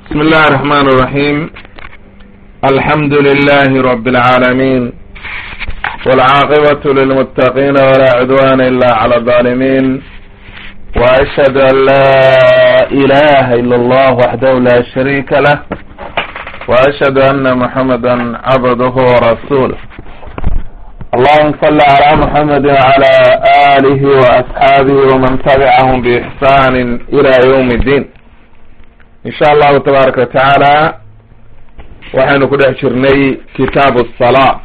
بسم الله الرحمن الرحيم الحمد لله رب العالمين والعاقبة للمتقين ولا عدوان إلا على الظالمين وأشهد أن لا إله إلا الله وحده لا شريك له وأشهد أن محمدا عبده ورسوله اللهم صل على محمد وعلى آله وأصحابه ومن تبعهم بإحسان إلى يوم الدين in sha allahu tabaaraka watacaala waxaynu ku dhex jirnay kitaabu asalaa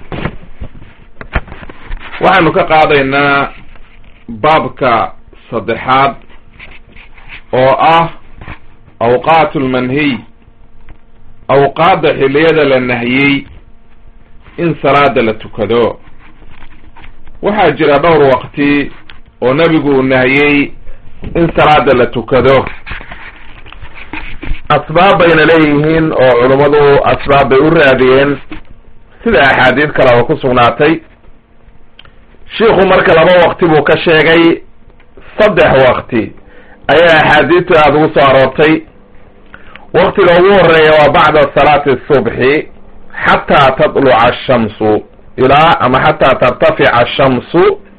waxaynu ka qaadaynaa baabka saddexaad oo ah awqaat lmanhiy awqaadda xilliyada la nahiyey in salaada la tukado waxaa jira dhowr waqti oo nebigu uu nahiyey in salaada la tukado asbaab bayna leeyihiin oo culummadu asbaab bay u raadiyeen sida axaadiid kale oo ku sugnaatay shiikhu marka laba waqti buu ka sheegay saddex waqti ayaa axaadiidtu aada ugu soo aroortay waqtiga ugu horeeya waa bacda salaati subxi xataa tatluca ashamsu ilaa ama xataa tartafica ashamsu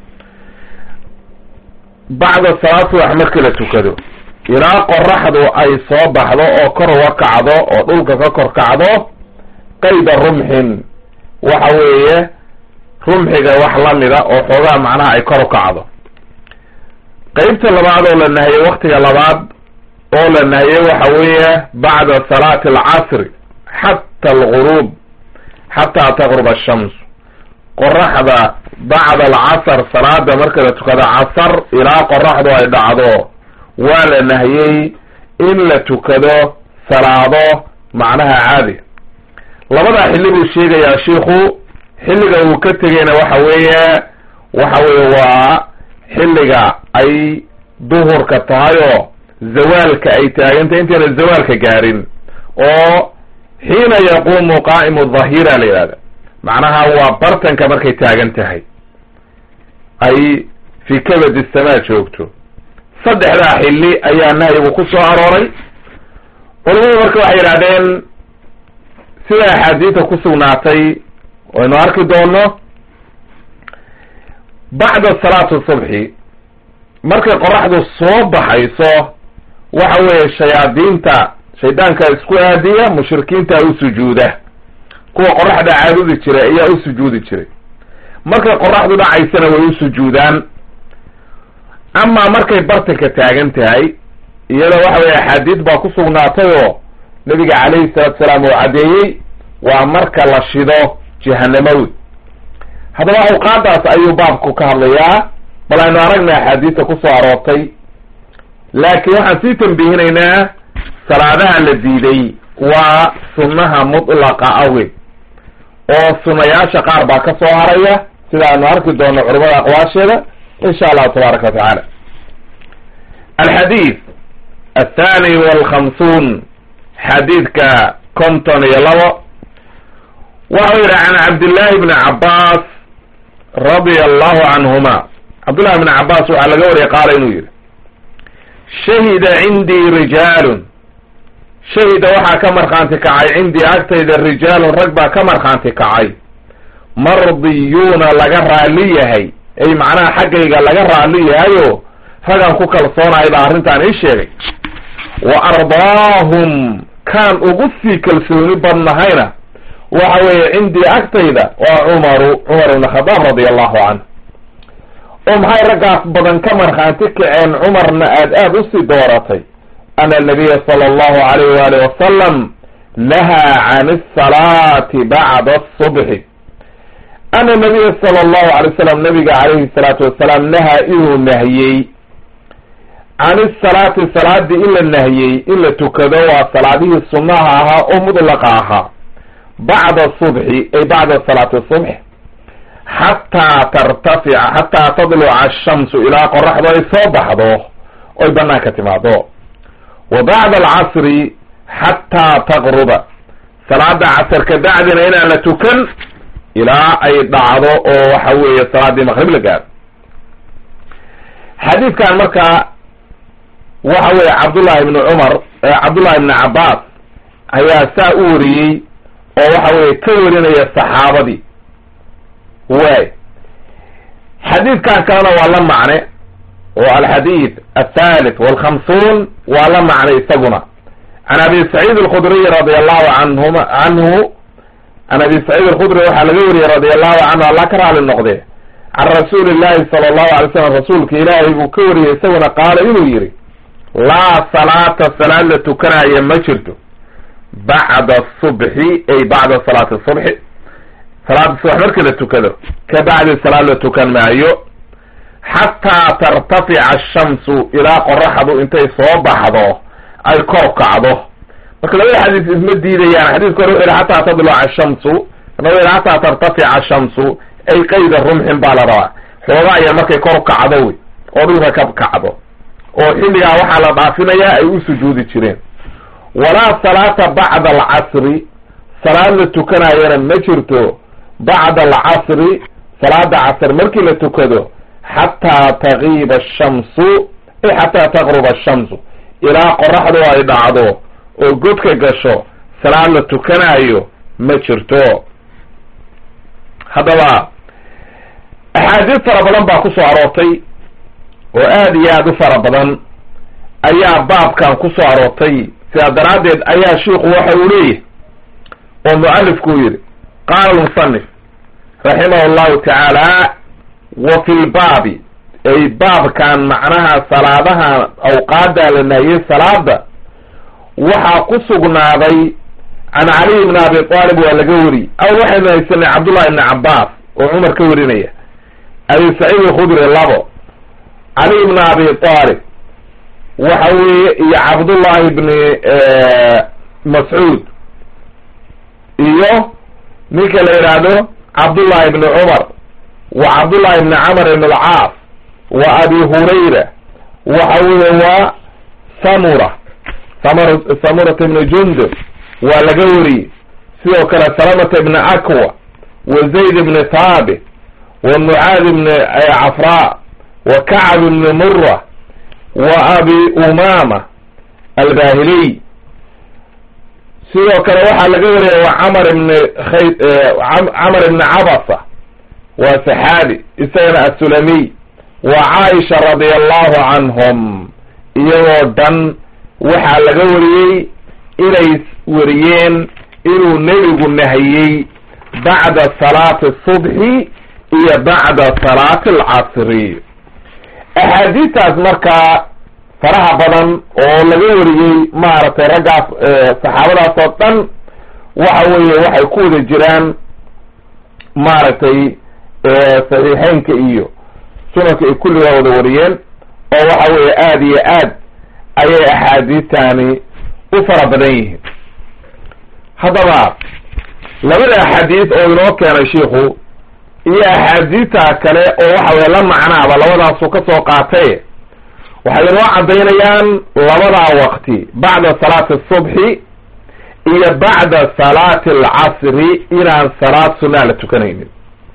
bacda salaat subax markii la tukado ilaa qoraxdu ay soo baxdo oo kor uga kacdo oo dhulka ka kor kacdo qayda rumxin waxa weeye rumxiga wax lamida oo xoogaa macnaha ay kor u kacdo qeybta labaad oo la nahiyey waktiga labaad oo la nahiyey waxa weeye bacda salaati alcasri xata alguruub xataa taqrub ashams qoraxda bacda alcasr salaada marka la tukado casar ilaa qoraxdu ay dhacdo waa la nahiyey in la tukado salaado macnaha caadi labadaa xilli buu sheegayaa shiikhu xilliga uu ka tegeyna waxa weeye waxa weeye waa xilliga ay duhurka tahay oo zawaalka ay taagantay intayna zawaalka gaarin oo xiina yaquumu qaa'imu dhahira la yihahda macnaha waa bartanka markay taagan tahay ay fi kabad isamaa joogto saddexdaa xilli ayaa nahyigu ku soo arooray culamadu marka waxay yidhahdeen sida axaadiidta ku sugnaatay waynu arki doono bacda salaati subxi markay qoraxdu soo baxayso waxa weeye shayaadiinta shaydaanka isku aadiya mushrikiinta u sujuuda kuwa qoraxda caabudi jiray ayaa u sujuudi jiray markay qoraxdu dhacaysana way u sujuudaan amaa markay bartanka taagan tahay iyada waxa weye axaadiid baa ku sugnaatay oo nabiga calayhi salaatu salaam uu caddeeyey waa marka la shido jahanamawi haddaba awqaadaas ayuu baabku ka hadlayaa bal aynu aragna axaadiista kusoo aroortay laakiin waxaan sii tambihinaynaa salaadaha la diiday waa sunnaha mutlaqa awgeed oo sunayaasha qaar baa ka soo haraya sida aynu arki doono culamada aqwaasheeda in sha allahu tabaaraka watacaala alxadiid athani walkhamsuun xadiidka konton iyo labo waxau yidhi can cabdillahi bni cabaas radia allahu canhuma cabdullahi bni cabaas waxaa laga wariyay qaala inuu yidhi shahida cindii rijaalun shahida waxaa ka markhaanti kacay cindii agtayda rijaalun rag baa ka markhaanti kacay mardiyuuna laga raali yahay ay macnaha xaggayga laga raali yahayo ragaan ku kalsoonahay baa arrintaan ii sheegay wa ardaahum kaan ugu sii kalsooni badnahayna waxa weeye cindii agtayda waa cumaru cumar ibn khadaab radia allahu canh oo maxay raggaas badan ka markhaanti kaceen cumarna aad aada usii dooratay ana nabiya sala allahu alayh waali wasalam nahaa can asalaati bacda asubxi ana nabiya sala allahu alay wasalam nabiga calayhi salaatu wasalaam nahaa inuu nahiyey can isalaati salaadii in la nahiyey in la tukado waa salaadihii sunnaha ahaa oo mudlaqa ahaa bacda subxi ay bacda salaati subx xataa tartafica xataa tadluca ashamsu ilaa qoraxdu ay soo baxdo oy banaanka timaado wa bacda alcasri xataa taqruba salaada casar ka bacdina inaan la tukan ilaa ay dhacdo oo waxa weeye salaadii maqrib la gaaro xadiidkan marka waxa weeye cabdullahi ibni cumar cabdullahi ibni cabaas ayaa saa u wariyey oo waxa weeye ka warinaya saxaabadii waay xadiidkan kalena waa la macne oo alxadiid athalith walkhamsuun waa la macne isaguna can abi saciid alkhudriy radi allahu canhuma canhu can abi saciid alkhudri waxaa laga wariyey radi allahu canhu allah ka raali noqde can rasuuli llahi sala allahu alay slam rasuulka ilaahay buu ka wariyey isaguna qaala inuu yihi laa salaata salaad la tukanaya ma jirto bacda subxi ay bacda salaati subxi salaada subax markii la tukado ka bacdi salaad la tukan maayo xataa tartafica ashamsu ilaa qoraxdu intay soo baxdo ay kor kacdo marka labada xadiis isma diidayaan xadiiska hore wuxu yihi xataa tadluca ashamsu kana wuxu yihi xataa tartafica ashamsu ay qayda rumxin baa la rabaa xoogaa yar markay kor kacdo wey oo dhulka ka kacdo oo xilligaa waxaa la dhaafinayaa ay u sujuudi jireen walaa salaata bacda alcasri salaad la tukanayana ma jirto bacda alcasri salaada casr markii la tukado xataa tagiiba ashamsu ay xataa taqruba ashamsu ilaa qoraxdu ay dhacdo oo godka gasho salaad la tukanayo ma jirto haddaba axaadiis fara badan baa ku soo aroortay oo aada iyo aada u fara badan ayaa baabkan ku soo aroortay sidaa daraaddeed ayaa shiiku waxa uu leeyahay oo mualifku yidhi qaala almusanif raximah allahu tacaala wa fi lbaabi ay baabkan macnaha salaadaha awqaada la naahiyey salaada waxaa ku sugnaaday can caliy bni abi aalib waa laga wariyey aw waxaynu haysanay cabdullahi ibni cabbaas oo cumar ka warinaya abi saciid alkhudri labo cali bni abi aalib waxa weeye iyo cabdullahi bni mascuud iyo ninka la yidhaahdo cabdullahi bni cumar wa cabdullahi bni camr ibn alcaas wa abi hurayra waxa weeye waa samura samr samurat ibni jundub waa laga wariyey sidoo kale salamata ibni akwa wa zayd ibni thaabit wa mucaad ibni cafra wa kacb ibni mura wa abi umama albahiliy sidoo kale waxaa laga wariyay wa camar ibni khay camar ibni cabasa waa saxaabi isagana assulamiy wa caaisha radi allahu canhum iyagoo dhan waxaa laga wariyey inay wariyeen inuu nebigu nahiyey bacda salaati subxi iyo bacda salaati alcasri axaadiistaas markaa faraha badan oo laga wariyey maaragtay raggaas saxaabadaas oo dhan waxa weeye waxay ku wada jiraan maaragtay saxiixeynka iyo sunanka ay kulligaa wada wariyeen oo waxa weeye aada iyo aad ayay axaadiistani u fara badan yihiin haddaba labada axaadiis oo inoo keenay shiiku iyo axaadiista kale oo waxa weye la macnaaba labadaasu ka soo qaatay waxay inoo caddaynayaan labadaa waqti bacda salaati asubxi iyo bacda salaati alcasri inaan salaad sunaa la tukanaynin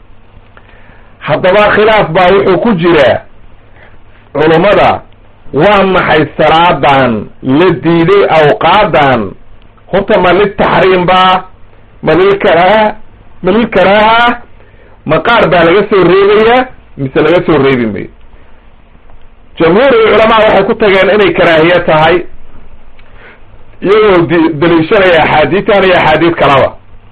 haddaba khilaaf baa wuxuu ku jiraa culummada waa maxay salaadan la diiday awqaadan horta ma liltaxriim baa ma lilkaraaha ma lilkaraaha ma qaar baa laga soo reebayaa mise laga soo reebi mayo jamhuuri culamaa waxay ku tageen inay karaahiye tahay iyagoo d daliishanaya axaadiitan iyo axaadiid kalaba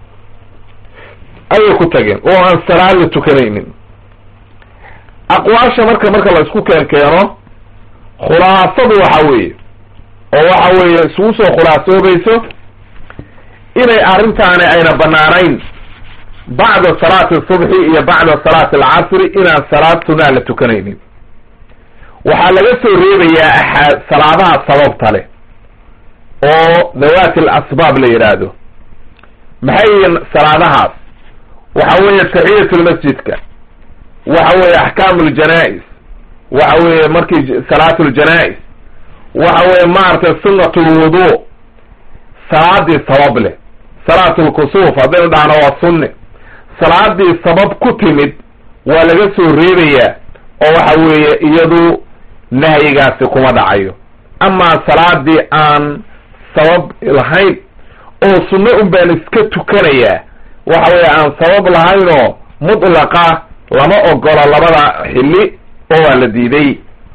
ayay ku tageen oo aan salaad la tukanaynin aqwaasha marka marka la isku keen keeno khulaasadu waxa weeye oo waxa weeye isugu soo khulaasoobayso inay arrintaani ayna banaanayn bacda salaati subxi iyo bacda salaati alcasri inaan salaad sunaa la tukanaynin waxaa laga soo reebayaa axaa salaadaha sababta leh oo dhawaati alasbaab la yidhaahdo maxay yihiin salaadahaas waxa weeye taxiyat lmasjidka waxa weeye axkaamu ljanaa-is waxa weeye markii salaat ljanaa-is waxa weeye maaragtay sunat lwudu salaadii sabab leh salaat lkusuuf haddaynu dhahno waa sunne salaadii sabab ku timid waa laga soo reebayaa oo waxa weeye iyadu nahyigaasi kuma dhacayo amaa salaadii aan sabab lahayn oo sunno un baan iska tukanayaa waxa weeye aan sabab lahaynoo mutlaqa lama ogola labada xilli oo waa la diiday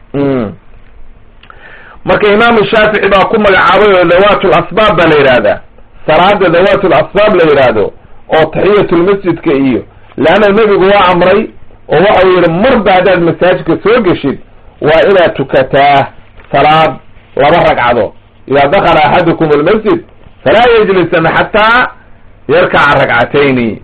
marka imaamu shaafici baa ku magacaabay oo dawatul asbaab baa la yidhaahdaa salaada dawatul asbaab la yidhaahdo oo taxiyatulmasjidka iyo leanna nebigu waa amray oo waxau yidhi marba haddaad masaajidka soo geshid waa inaad tukataa salaad laba ragcado idaa dakala axadukum almasjid falaa yajlisana xataa yarkaca ragcatayni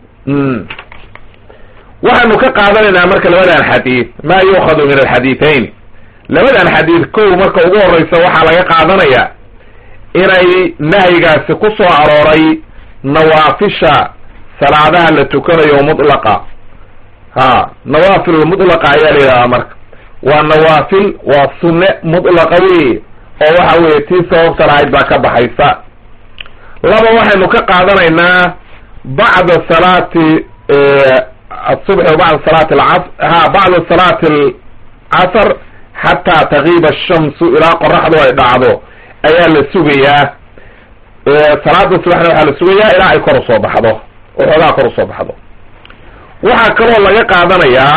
waxaanu ka qaadanaynaa marka labadan xadiid ma yuukhadu min alxadiidayn labadan xadiid kow marka ugu horeysa waxaa laga qaadanayaa inay nahyigaasi ku soo arooray nawaafisha salaadaha la tukanayo mutlaqa ha nawaafil mutlaqa ayaa la yidhahdaa marka waa nawaafil waa sunne mutlaqa wey oo waxa weye tii sababta lahayd baa ka baxaysa laba waxaynu ka qaadanaynaa bacda salaati asubxi wa bacda salaati alcas ha bacda salaati alcasr xataa tagiiba ashamsu ilaa qoraxdu ay dhacdo ayaa la sugayaa salaada subaxna waxaa la sugayaa ilaa ay kor usoo baxdo oo xoogaa kor usoo baxdo waxaa kaloo laga qaadanayaa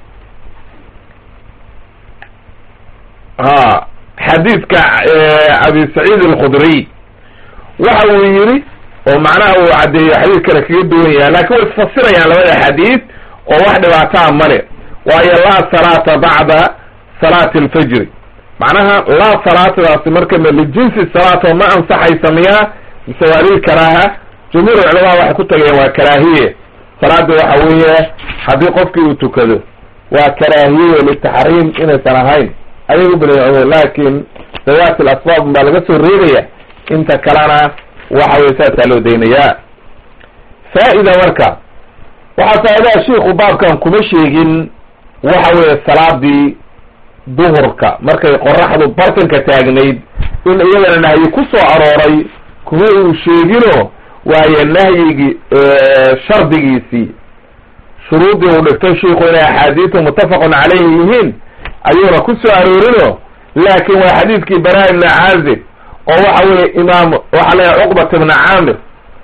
ha xadiidka abi saciid alkhudriy waxa uu yidhi oo macnaha uu caddeeyo xadiid kale kaga duwan yahay lakin way isfasirayaan labada xadiid oo wax dhibaataa male waayo laa salaata bacda salaati alfajri macnaha laa salaatadaasi marka ma lijinsi salaat oo ma ansaxaysa miyaa mise waa lilkaraaha jumhuur culamaa waxay ku tageen waa karaahiye salaada waxa weeye haddii qofkii uu tukado waa karaahiye litaxriim inaysan ahayn ayay u baleecooden laakin dawaati alasbaab baa laga soo reebaya inta kalena waxa weye saasaa loo daynayaa faa-ida marka waxaa faa'idaha shiiku baabkan kuma sheegin waxa weeye salaadii duhurka markay qoraxdu bartanka taagnayd in iyadana nahyi ku soo arooray kuma uu sheegino waayo nahyigii shardigiisii shuruudii uu dhigtay shiiku inay axaadiisu muttafaqun caleyhi yihiin ayuuna ku soo aroorino laakin waa xadiidkii bara ibna caazib oo waxa weye imaam waxaa leeyahay cuqbat ibna caamir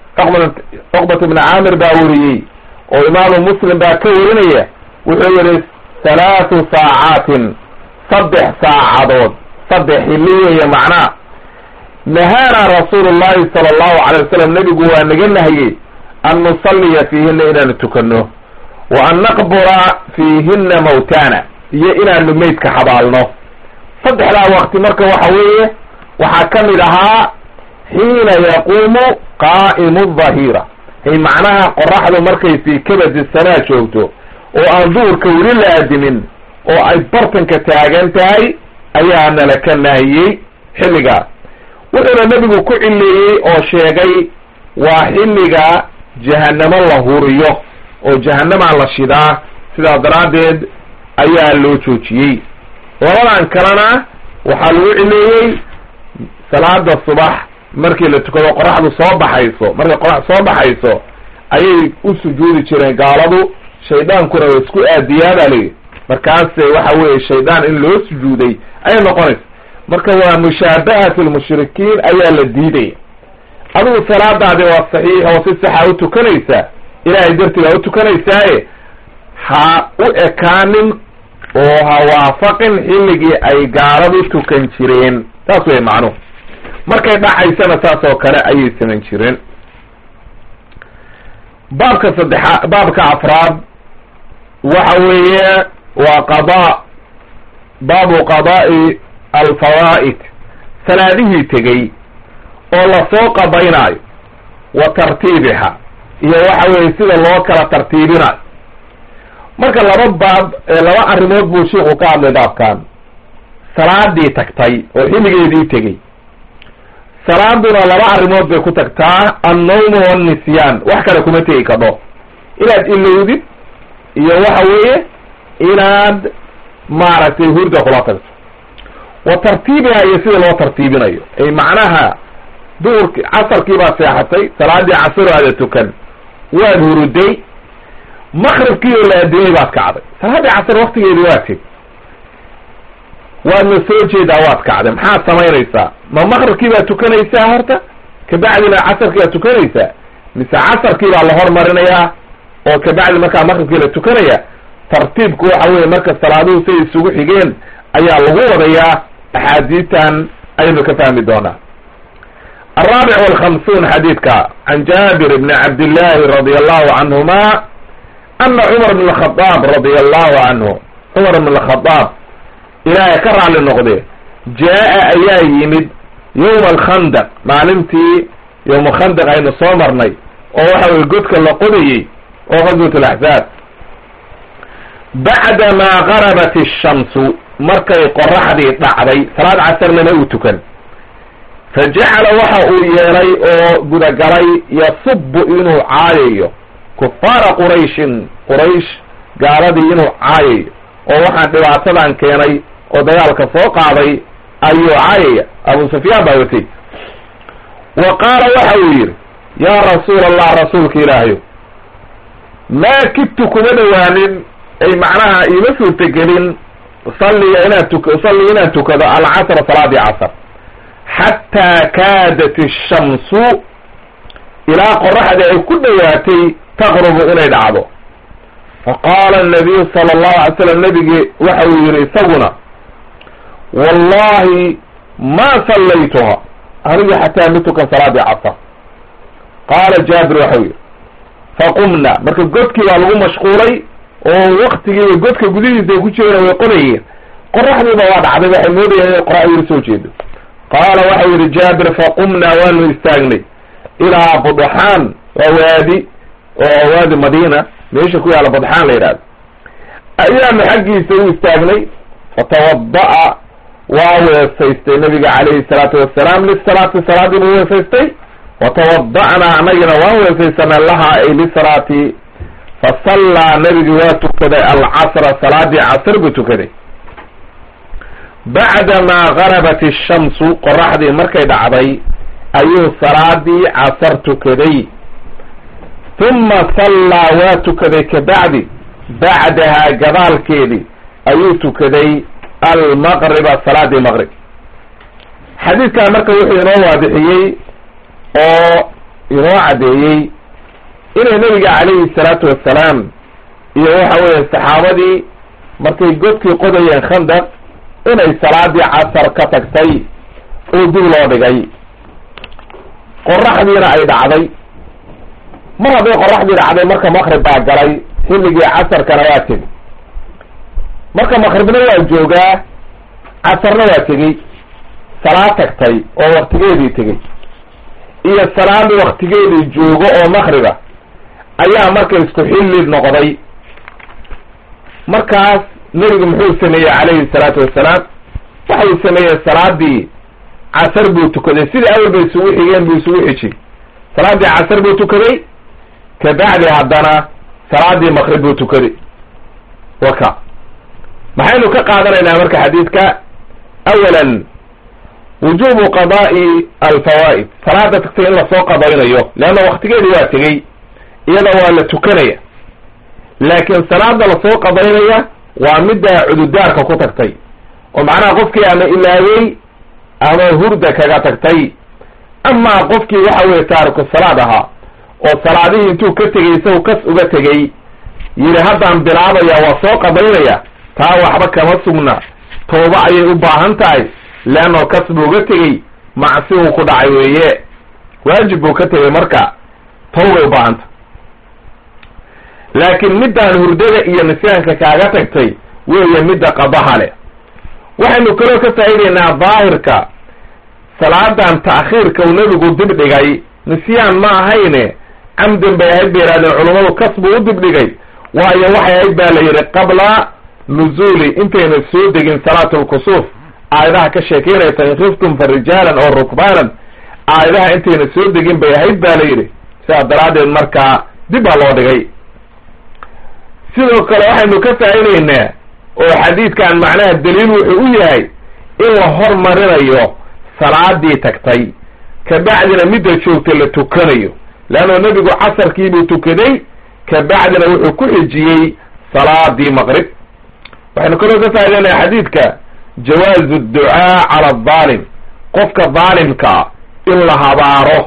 cuqbat ibna caamir baa weriyey oo imaamu muslim baa ka werinaya wuxuu yihi halaathu saacaatin saddex saacadood saddex xilli weeye macnaa nahaana rasuulu llahi sala allahu calay wasalam nebigu waa naga nahiyey an nusalliya fiihina inaanu tukano wa an naqbura fiihina mawtana iyo inaanu meydka xabaalno saddexdaa waqti marka waxa weeye waxaa ka mid ahaa xiina yaquumu qaa'imu dhahira ay macnaha qoraxdu markay fii kabadi sanaa joogto oo aan duurka weli la adimin oo ay bartanka taagan tahay ayaa nala ka nahiyey xilligaas wuxuuna nebigu ku cileeyey oo sheegay waa xilliga jahanamo la huriyo oo jahanamaa la shidaa sidaa daraaddeed ayaa loo joojiyey labadan kalena waxaa lagu cileeyey salaada subax markii la tukado qoraxdu soo baxayso markay qorax soo baxayso ayay u sujuudi jireen gaaladu shaydaankuna waa isku aadiyaa baa layidhi markaase waxa weeye shaydaan in loo sujuuday ayay noqonaysa marka waa mushaabahat lmushrikiin ayaa la diidaya adigu salaadaadi waa saxiix oo si saxa u tukanaysaa ilaahay dartii baa u tukanaysaaye ha u ekaanin oo ha waafaqin xilligii ay gaaladu tukan jireen saas wey macnuhu markay dhacaysana saas oo kale ayay samayn jireen baabka saddexa baabka afraad waxa weeye waa qadaa baabu qadaa'i alfawaa'id salaadihii tegey oo lasoo qadaynaayo wa tartiibiha iyo waxa weeye sida loo kala tartiibinayo marka laba baab laba arrimood buu shiiku ka hadlay baabkan salaadii tagtay oo xilligeedii tegey salaaduna laba arrimood bay ku tagtaa annawmu wannisyaan wax kale kuma tegi kadho inaad ilowdid iyo waxa weeye inaad maaragtay hurda kula tagto wa tartiibiha iyo sida loo tartiibinayo ay macnaha duhurki casarkii baad seexatay salaadii casaro aada tukan waad huruday makribkii oo la adimay baad kacday salaadii casar waktigeedii waa teg waadna soo jeedaa waad kacday maxaad samaynaysaa ma makribkii baad tukanaysaa horta kabacdina casarkii aad tukanaysaa mise casarkii baa la hormarinayaa oo kabacdi markaa maqribkii la tukanaya tartiibku waxa weye marka salaaduhu say isugu xigeen ayaa lagu wadayaa axaadiistan ayaynu ka fahmi doonaa alraabic walkhamsuun xadiidka can jaabir bni cabdillahi radi allahu canhuma ana cumar bn khadaab radia allahu canhu cumar bn khadaab ilaahay ka raali noqde jaa-a ayaa yimid yowma alkhandaq maalintii yowma khandaq aynu soo marnay oo waxa weye godka la qodayey oo qaswat alaxzaab bacda maa garabat ashamsu markay qoraxdii dhacday salaad casarnama uu tukan fa jacala waxa uu yeelay oo gudagalay yasubu inuu caayayo kufaara qurayshin quraysh gaaladii inuu caayayo oo waxaan dhibaatadan keenay oo dagaalka soo qaaday ayuu caayaya abu sufyaan baa watay wa qaala waxa uu yidhi yaa rasuula allah rasuulka ilaahayo maa kidtu kuma dhawaanin ay macnaha iima suurtagelin salliga inaan tuk salli inaan tukado alcasra salaadii casr xataa kaadat ishamsu ilaa qoraxdii ay ku dhowaatay taqrubu inay dhacdo faqaala anabiyu sala allahu alay slam nebigi waxa uu yihi isaguna wallahi ma sallaytuha anigu xataa ma tukan salaadii casr qaala jaabir waxau yihi faqumna marka godkii baa lagu mashquulay oo waktigiiba godka gudihiisa ay ku jireen way qodayeen qoraxdiiba waa dhacday waxay moodayeen inay qoraxdii soo jeedo qaala waxau yihi jaabir faqumna waanu istaagnay ilaa budxaan waa waadi oo waadi madiina meesha ku yaalla budxaan la yidhahdo ayaanu xaggiisa u istaagnay fatawada'a waa weesaystay nabiga calayhi salaatu wassalaam lisalaati salaadii buu weesaystay watawada'naa anagina waan weesaysanay lahaa ay lisalaati fasallaa nebigi waa tukaday alcasra salaadii casr buu tukaday bacda maa garabat ishamsu qoraxdii markay dhacday ayuu salaadii casar tukaday huma sallaa waa tukaday kabacdi bacdahaa gadaalkeedii ayuu tukaday almaqriba salaadii maqrib xadiidkan marka wuxuu inoo waadixiyey oo inoo caddeeyey inay nabiga calayhi salaatu wassalaam iyo waxa weeye saxaabadii markay godkii qodayeen khandaq inay salaadii casar ka tagtay oo dib loo dhigay qoraxdiina ay dhacday mar hadday qoraxdii dhacday marka maqrib baa galay xilligii casarkana waa tegey marka maqribna waa joogaa casarna waa tegey salaad tagtay oo waktigeedii tegey iyo salaad waktigeedii joogo oo maqriba ayaa marka isku xilli noqday markaas nebigu muxuu sameeyey calayhi salaatu wassalaam waxau sameeyey salaadii casar buu tukaday sidii awal bay isugu xigeen buu isugu xijiyey salaadii casar buu tukaday kabacdi haddana salaadii maqrib buu tukaday waka maxaynu ka qaadanaynaa marka xadiidka awalan wujubu qada'i alfawaa'id salaada tagtay in lasoo qadaynayo leanna waktigeedii waa tegey iyada waa la tukanaya laakiin salaada lasoo qadaynaya waa midda cududaarka ku tagtay oo macnaha qofkii ama ilaawey ama hurda kaga tagtay amaa qofkii waxa weye taariku salaad ahaa oo salaadihii intuu ka tegey isagu kas uga tegey yidhi haddaan bilaabaya waa soo qadaynaya taa waxba kama sugna tooba ayay u baahan tahay leannao kas buu uga tegey macsi uu ku dhacay weeye waajib buu ka tegey marka tawbay u baahanta laakiin middaan hurdada iyo nisyaanka kaaga tagtay weeye midda qadaha leh waxaynu kaloo ka faa'idaynaa daahirka salaadan ta'khiirka uu nebigu dib dhigay nisyaan ma ahayne camdan bay ahayd bay yidhahdeen culummadu kas buu u dib dhigay waayo waxay ahayd baa la yidhi qabla nuzuuli intayna soo degin salaat lkusuuf aayadaha ka sheekeynaysa in khiftum fa rijaalan oo rukbaanan aayadaha intayna soo degin bay ahayd ba la yidhi sidaa daraaddeed markaa dib baa loo dhigay sidoo kale waxaynu ka faa'idaynaa oo xadiidkan macnaha daliil wuxuu u yahay in la hormarinayo salaadii tagtay kabacdina midda joogta la tukanayo leanno nebigu casarkiibuu tukaday kabacdina wuxuu ku xijiyey salaadii maqrib waxaynu kaloo ka faa'idaynaa xadiidka jawaazu ducaa cala adaalim qofka daalimkaa in la habaaro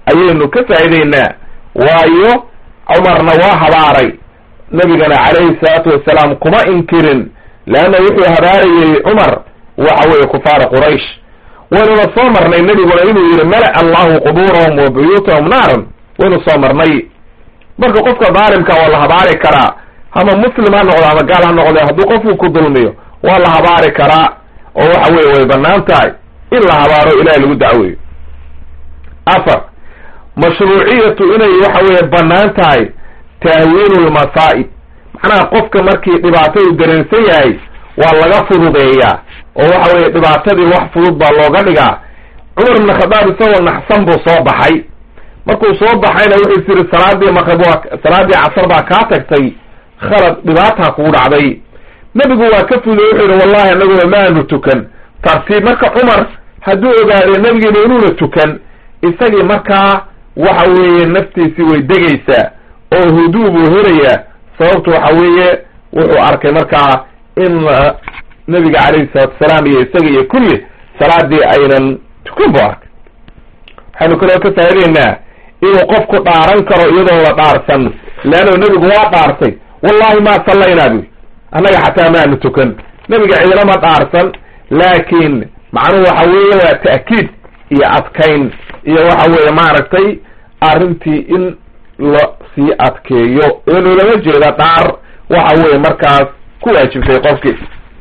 ayaynu ka faa'iideynaa waayo cumarna waa habaaray nebigana calayhi salaatu wasalaam kuma inkirin leanna wuxuu habaarayey cumar waxa weeye kufaara quraysh waynuna soo marnay nebiguna inuu yihi mala allahu qubuurahum wa buyuutahum naaran waynu soo marnay marka qofka daalimka waa la habaari karaa ama muslim ha noqdo ama gaal ha noqde hadduu qofku ku dulmiyo waa la habaari karaa oo waxa weye way banaan tahay in la habaaro ilahay lagu dacweeyo afar mashruuciyatu inay waxa weye banaan tahay tahwiinu lmasaa'ib macnaha qofka markii dhibaato uu dareensan yahay waa laga fududeeyaa oo waxa weye dhibaatadii wax fudud baa looga dhigaa cumar ibn khadaab isagoo naxsan buu soo baxay markuu soo baxayna wuxuu is yidhi salaadii maqrib waa salaadii casar baa kaa tagtay khalad dhibaataa kugu dhacday nebigu waa ka fuday wuxuu yidhi wallahi anaguna maanu tukan tartiib marka cumar hadduu ogaadee nebigiina inuuna tukan isagii markaa waxa weeye naftiisii way degaysaa oo huduu buu helayaa sababtu waxa weeye wuxuu arkay markaa in nebiga calayhi salaatu wasalaam iyo isaga iyo kulli salaadii aynan tukan bu arkay waxaynu kaloo ka faa'ideynaa inuu qofku dhaaran karo iyadoon la dhaarsan leanno nebigu waa dhaartay wallahi ma sallaynaa buy annaga xataa maanu tukan nebiga ciidana ma dhaarsan laakiin macnuhu waxa weeye waa ta'kiid iyo adkayn iyo waxa weeye maaragtay arrintii in la sii adkeeyo ee loolama jeeda dhaar waxa weeye markaas ku waajibtay qofkii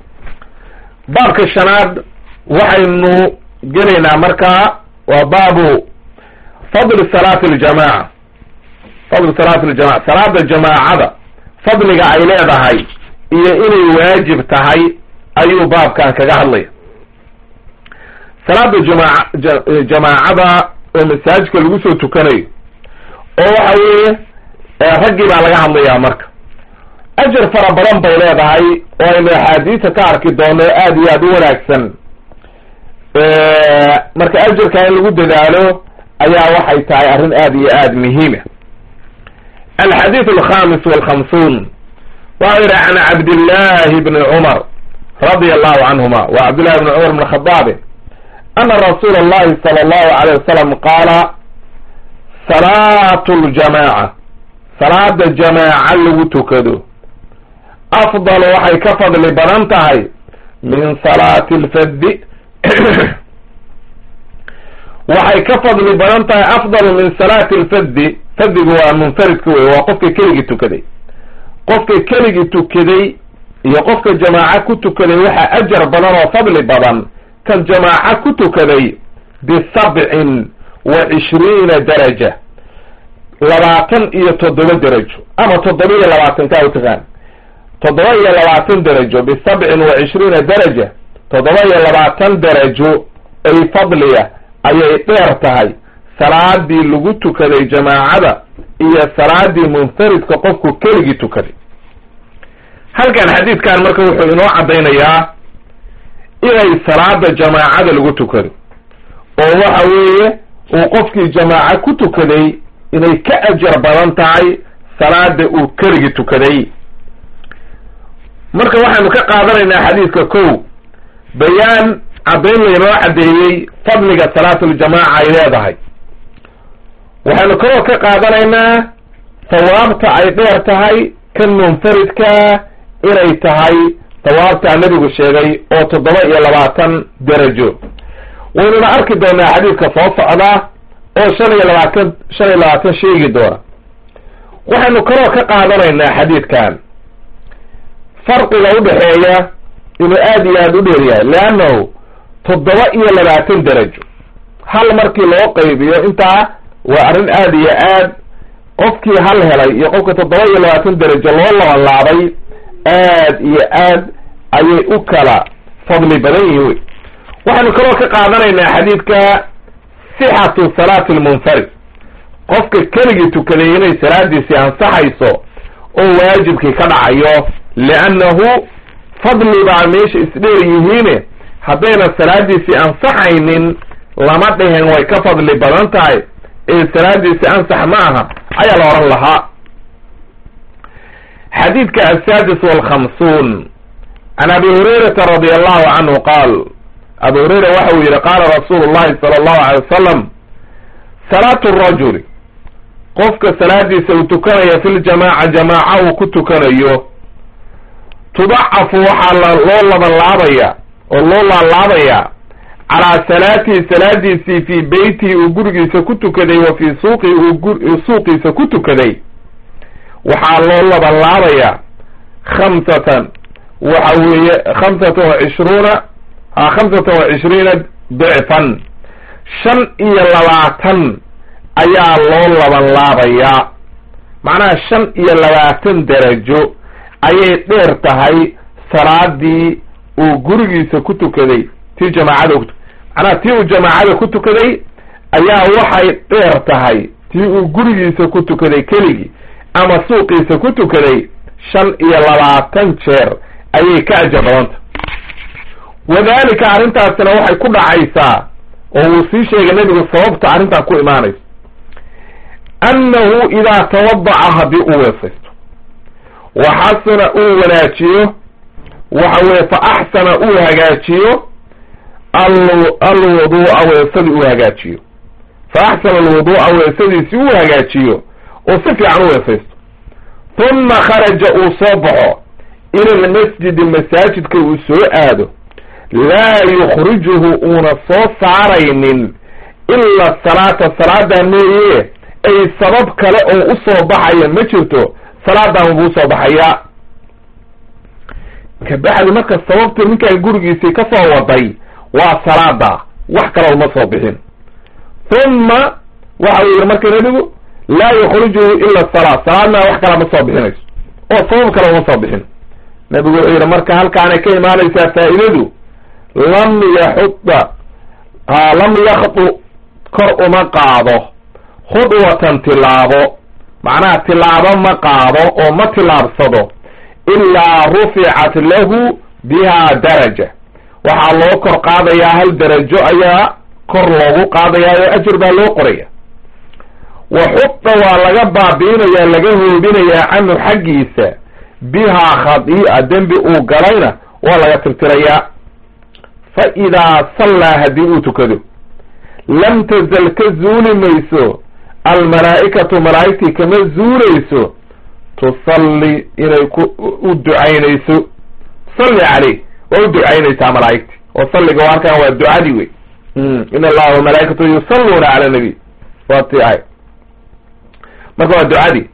baabka shanaad waxaynu gelaynaa markaa waa baabu fadli salaati aljamaca fadli salaati aljamaca salaada jamaacada fadliga ay leedahay iyo inay waajib tahay ayuu baabkan kaga hadlaya salaada jamaa jamaacada oo masaajidka lagu soo tukanayo oo waxa weeye raggii baa laga hadlayaa marka ajar fara badan bay leedahay oo aynu axaadiisa ka arki doono aada iyo aada u wanaagsan marka ajarka in lagu dadaalo ayaa waxay tahay arrin aada iyo aada muhiima alxadiid alkhamis walkhamsuun waxau yihi can cabdillahi bni cumar radia allahu canhuma wa cabdillahi bni cumar bn khadaabi ana rasuula allahi sala allahu alayh wasalam qaala salaatu ljamaaca salaada jamaaca lagu tukado afdal waxay ka fadli badan tahay min salaati lfaddi waxay ka fadli badan tahay afdalu min salaati lfaddi faddigu waa munfaridka wey waa qofka keligii tukaday qofka keligii tukaday iyo qofka jamaaca ku tukaday waxaa ajar badan oo fadli badan kan jamaaca ku tukaday bisabcin wa cishriina daraja labaatan iyo toddoba derajo ama toddoba iyo labaatan kaa utaqaan toddoba iyo labaatan derajo bisabcin wa cishriina daraja toddoba iyo labaatan derajo ay fadliya ayay dheer tahay salaadii lagu tukaday jamaacada iyo salaadii munfaridka qofku keligii tukaday halkan xadiidkan marka wuxuu inoo caddaynayaa inay salaada jamaacada lagu tukado oo waxa weeye uu qofkii jamaaco ku tukaday inay ka ajar badan tahay salaada uu keligii tukaday marka waxaynu ka qaadanaynaa xadiidka kow bayaan caddayn laynoo caddeeyey fadliga salaatuljamaaca ay leedahay waxaynu kaloo ka qaadanaynaa sawaabta ay dheer tahay kan munfaridka inay tahay sawaabtaa nebigu sheegay oo toddoba iyo labaatan derajo waynuna arki doonaa xadiidka soo socda oo shan iyo labaatan shan iyo labaatan sheegi doona waxaynu kaloo ka qaadanaynaa xadiidkan farqiga udhexeeya inuu aada iyo aada u dheer yahay leannahu toddoba iyo labaatan derajo hal markii loo qaybiyo intaa waa arrin aada iyo aad qofkii hal helay iyo qofka toddoba iyo labaatan derajo loo labanlaabay aad iyo aad ayay u kala fadli badan yihin wey waxaynu kaloo ka qaadanaynaa xadiidka sixatu salaati lmunfarid qofka keligii tukaday inay salaadiisii ansaxayso oo waajibkii ka dhacayo liannahu fadli baa meesha isdheer yihiine haddayna salaadiisii ansaxaynin lama dhihin way ka fadli badan tahay ee salaadiisi ansax ma aha ayaa la odhan lahaa xadiidka asaadis walkhamsuun can abi hurayrata radi allahu canhu qaal abu hurayra waxa uu yihi qaala rasuulu llahi sala allahu alay wasalam salaatu rajuli qofka salaadiisa uu tukanaya fi ljamaaca jamaaca uu ku tukanayo tudacafu waxaa loo labanlaabaya oo loo laalaabaya calaa salaatihi salaadiisii fii beytihi uu gurigiisa ku tukaday wa fii suuqihi uu suuqiisa ku tukaday waxaa loo labanlaabaya khamsatan waxa weeye khamsatan wa cishruuna ha khamsatan wa cishriina dicfan shan iyo labaatan ayaa loo labanlaabayaa macnaha shan iyo labaatan darajo ayay dheer tahay salaadii uu gurigiisa ku tukaday tii jamaacada ku macnaha tii uu jamaacada ku tukaday ayaa waxay dheer tahay tii uu gurigiisa ku tukaday keligii ama suuqiisa ku tukaday shan iyo labaatan jeer ayay ka ajar badanta wadalika arrintaasina waxay ku dhacaysaa oo uu sii sheegay nebigu sababta arrintaa ku imaanayso annahu idaa tawadaca haddii uu weesaysto wa xasana uu wanaajiyo waxa weye fa axsana uu hagaajiyo alwuduu'a weesadii uu hagaajiyo fa axsana alwuduu'a weesadiisi uu hagaajiyo oo si fiican u weesaysto huma kharaja uu soo baxo ila almasjidi masaajidka uu soo aado laa yukhrijuhu uuna soo saaraynin ila salaata salaadaa mooye ay sabab kale oo u soo baxaya ma jirto salaadan buu usoo baxayaa kabacdi marka sababtu ninkaan gurigiisii ka soo waday waa salaada wax kale uma soo bixin huma waxa uu yihi marka nebigu laa yukhrijuhu ila salaa salaadna wax kale ma soo bixinayso oo sabab kale uma soo bixin nebigu wuxuu yihi marka halkaanay ka imaanaysaa faa'idadu lam yaxuda lam yakdu kor uma qaado khudwatan tilaabo macnaha tilaabo ma qaado oo ma tilaabsado ilaa ruficat lahu biha daraja waxaa loo kor qaadayaa hal darajo ayaa kor loogu qaadayaa oo ajir baa loo qoraya wa xuda waa laga baabi'inayaa laga hoobinayaa canhu xaggiisa bihaa khadii'a dembi uu galayna waa laga tirtirayaa fa idaa sallaa haddii uu tukado lam tazal ka zuuli mayso almalaa'ikatu malaa'igtii kama zuulayso tusalli inay ku u ducaynayso salli caleyh waa u ducaynaysaa malaa'igti oo salliga halkan waa ducadii wey in allaha wamalaa'ikatu yusalluuna cala nabiy waa ti ahay marka waa ducadii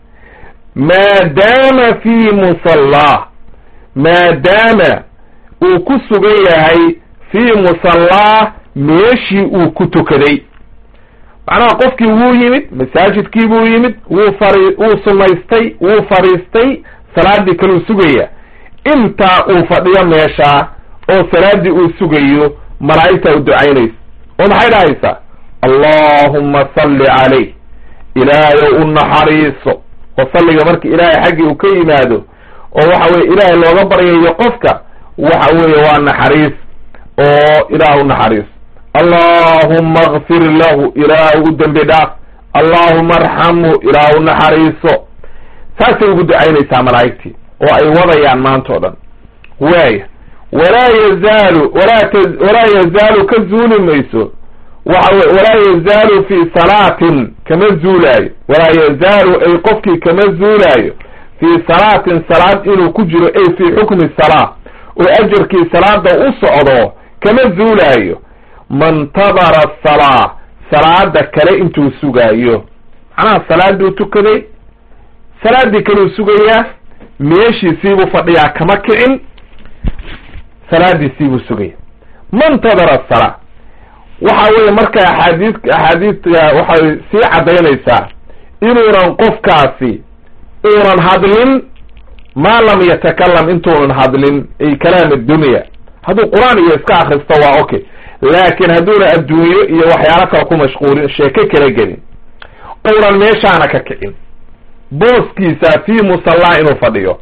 maadaama fii musallah maadaama uu ku sugan yahay fii musallah meeshii uu ku tukaday macnaha qofkii wuu yimid masaajidkii buu yimid wuu fari wuu sunaystay wuu fadhiistay salaaddii kaluu sugaya intaa uu fadhiyo meeshaa oo salaaddii uu sugayo malaa'igtaa u ducaynaysa oo maxay dhahaysaa allaahumma salli calayh ilaahayow u naxariiso oo salliga marka ilaahay xaggii uu ka yimaado oo waxa weye ilaahay looga baryayo qofka waxa weeye waa naxariis oo ilaah u naxariiso allaahumma akfir lahu ilaah u dembi dhaaf allaahuma arxamhu ilaah u naxariiso saasay ugu ducaynaysaa malaa'igtii oo ay wadayaan maanta o dhan waaya walaa yazaalu walaa walaa yazaalu ka zuuli mayso waxa wey walaa yazaalu fii salaatin kama zuulaayo walaa yazaalu ay qofkii kama zuulaayo fii salaatin salaad inuu ku jiro ay fii xukmi salaa oo ajarkii salaada u socdo kama zuulaayo mantadara asalaa salaada kale intuu sugaayo macnaha salaaduu tukaday salaaddii kaleu sugayaa meeshiisiibuu fadhiyaa kama kicin salaadiisiibuu sugaya mantadara asalaa waxa weeye marka axaadiis axaadiista waxay sii caddaynaysaa inuunan qofkaasi uunan hadlin maa lam yatakalam intuunan hadlin ay kalaam addunya hadduu qur-aan iyo iska akristo waa okay laakiin hadduuna adduunyo iyo waxyaalo kale ku mashquulin sheeke kala gelin uunan meeshaana ka kicin booskiisa fii musallaa inuu fadhiyo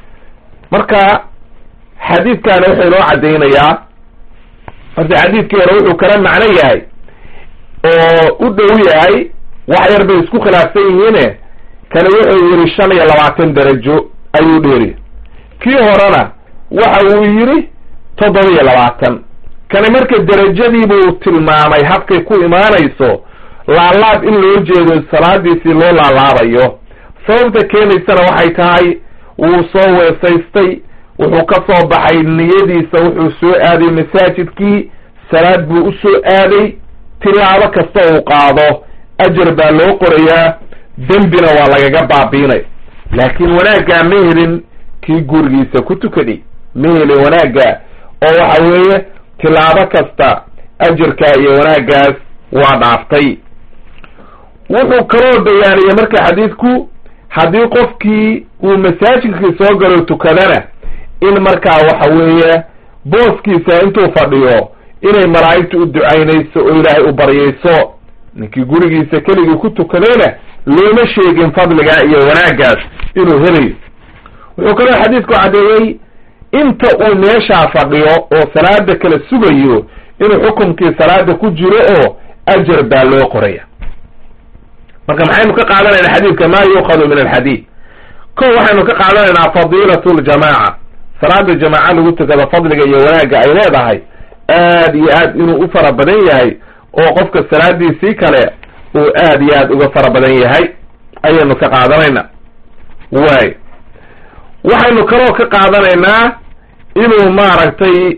marka xadiidkaana wuxuu inoo caddaynayaa horta xadiidkii hore wuxuu kala macno yahay oo u dhow yahay wax yar bay isku khilaafsan yihiine kani wuxuu yidhi shan iyo labaatan darajo ayuu dheeri kii horena waxa uu yidhi toddoba iyo labaatan kani marka derajadiibuu tilmaamay habkay ku imaanayso laalaab in loo jeedo salaadiisii loo laalaabayo sababta keenaysana waxay tahay wuu soo weesaystay wuxuu ka soo baxay niyadiisa wuxuu soo aaday masaajidkii salaad buu u soo aaday tilaabo kasta uu qaado ajar baa loo qorayaa dembina waa lagaga baabiinay laakiin wanaaggaa ma helin kii gurigiisa ku tukaday ma helin wanaagga oo waxa weeye tilaabo kasta ajarkaa iyo wanaaggaas waa dhaaftay wuxuu kaloo bayaaniyey marka xadiidku haddii qofkii uu masaajidkii soo galo tukadana in markaa waxa weeye booskiisa intuu fadhiyo inay malaa'igta u ducaynayso oo ilaahay u baryayso ninkii gurigiisa keligii ku tukadayna looma sheegin fadligaa iyo wanaaggaas inuu helayo wuxuu kaloo xadiidku caddeeyey inta uu meeshaa fadhiyo oo salaada kala sugayo inuu xukumkii salaada ku jiro oo ajar baa loo qoraya marka maxaynu ka qaadanaynaa xadiidka maa yuukhadu min alxadiid ko waxaynu ka qaadanaynaa fadiilatu ljamaaca salaada jamaaca lagu tukada fadliga iyo wanaagga ay leedahay aad iyo aad inuu u fara badan yahay oo qofka salaadiisii kale uu aad iyo aad uga fara badan yahay ayaynu ka qaadanaynaa waay waxaynu kaloo ka qaadanaynaa inuu maaragtay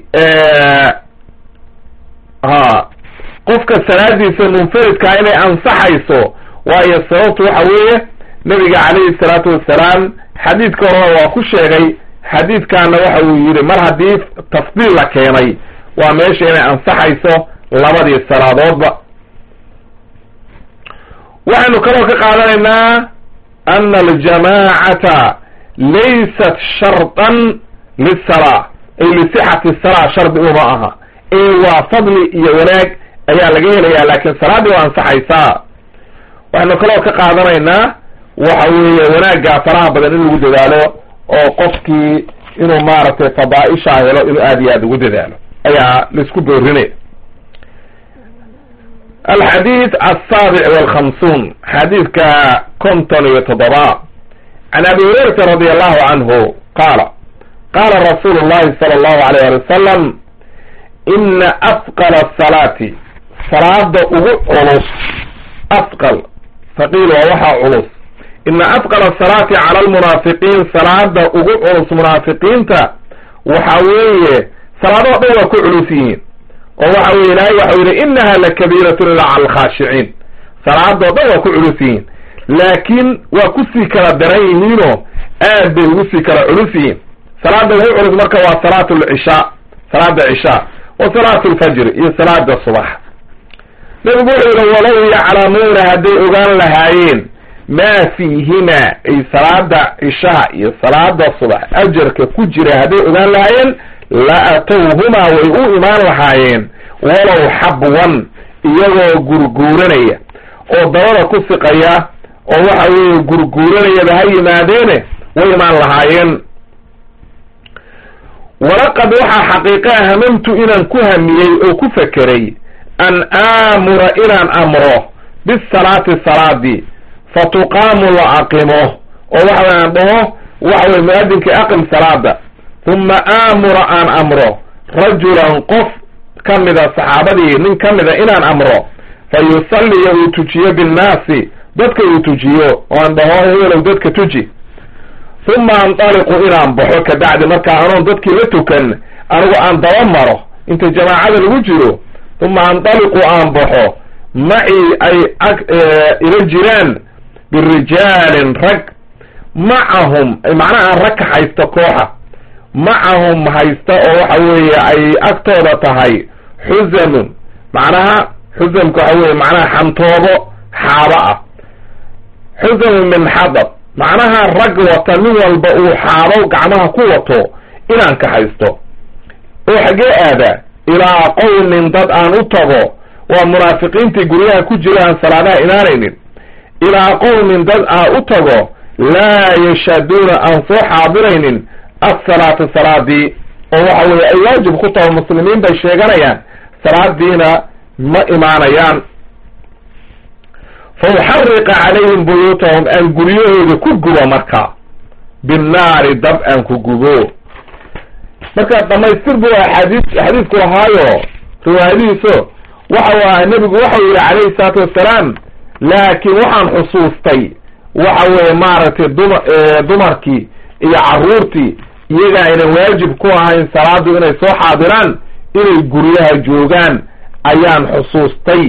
ha qofka salaadiisa munfaridkaa inay ansaxayso waayo sababtu waxa weeye nabiga calayhi salaatu wassalaam xadiidka horena waa ku sheegay xadiidkaana waxa uu yidhi mar haddii tafdiil la keenay waa meesha inay ansaxayso labadii salaadoodba waxaynu kaloo ka qaadanaynaa ana aljamaacata laysat shardan lisalaa ay lisixati salaa shardi uma aha ee waa fadli iyo wanaag ayaa laga helayaa laakiin salaaddii waa ansaxaysaa waxaynu kaloo ka qaadanaynaa waxa weeye wanaaggaa faraha badan in lagu dadaalo oo qofkii inuu maaragtay fadaaishaa helo inuu aad iyo aad ugu dadaalo ayaa laisku boorinaya alxadiid asaabic walkhamsuun xadiidka konton iyo toddoba can abi hurayrata radi allahu canhu qaala qaala rasuulu llahi sala allahu alayh ali wasalam ina afqala asalaati salaada ugu culus afqal faqiil waa waxaa culus ina afqala asalaati cala almunaafiqiin salaada ugu culus munaafiqiinta waxa weeye salaadoo dhan waa ku culus yihiin oo waxa weye ilaahay waxau yidhi inaha lakabiiratun ila cala alkhaashiciin salaadoo dhan waa ku culus yihiin laakiin waa kusii kala daran yihiinoo aad bay ugu sii kala culus yihiin salaada ugu culus marka waa salaatu lcishaa salaada cishaa wa salaatu lfajri iyo salaada subax nabigu wuxuu yidhi walow yaclamuuna hadday ogaan lahaayeen maa fiihima ay salaada cishaha iyo salaada subax ajarka ku jira hadday ogaan lahaayeen la atowhumaa way u imaan lahaayeen walow xabwan iyagoo gurguuranaya oo dabada ku siqaya oo waxa weeye gurguuranayaba ha yimaadeene way imaan lahaayeen walaqad waxaa xaqiiqa hamamtu inaan ku hamiyey oo ku fekeray an aamura inaan amro bisalaati salaadii fa tuqaamu la aqimo oo waxa way aan dhaho waxa weye mu-adinkii aqim salaada uma aamura aan amro rajulan qof ka mida saxaabadii nin ka mida inaan amro fa yusalliya uu tujiyo binnaasi dadka uu tujiyo oo aan dhaho heelow dadka tuji uma andaliqu inaan baxo kabacdi markaa anoon dadkii la tukan anigu aan daba maro inta jamaacada lagu jiro uma andaliqu aan baxo macii ay ag ila jiraan birijaalin rag macahum macnaha aan rag ka haysta kooxa macahum haysta oo waxa weeye ay agtooda tahay xusamun macnaha xusamka waxa weye macnaha xantoobo xaabo ah xusamun min xadab macnaha rag wata nin walba uu xaabo gacmaha ku wato inaan ka haysto oo xaggee aada ilaa qowmin dad aan u tago waa munaafiqiintii guryaha ku jira aan salaadaha imaanaynin ilaa qowmin dad aan u tago laa yashhaduuna aan soo xaadiraynin asalaata salaadii oo waxa weye ay waajib ku taho muslimiin bay sheeganayaan salaadiina ma imaanayaan fa uxariqa calayhim buyuutahum aan guryahooda ku gubo marka binnaari dab aan ku gubo marka dhamaystir buu axaadiis xadiisku lahaayo riwaayadihiiso waxa waa nebigu waxau yihi calayhi salaatu wassalaam laakiin waxaan xusuustay waxa weeye maaragtay duma dumarkii iyo carruurtii iyaga aynan waajib ku ahayn salaadu inay soo xaadiraan inay guryaha joogaan ayaan xusuustay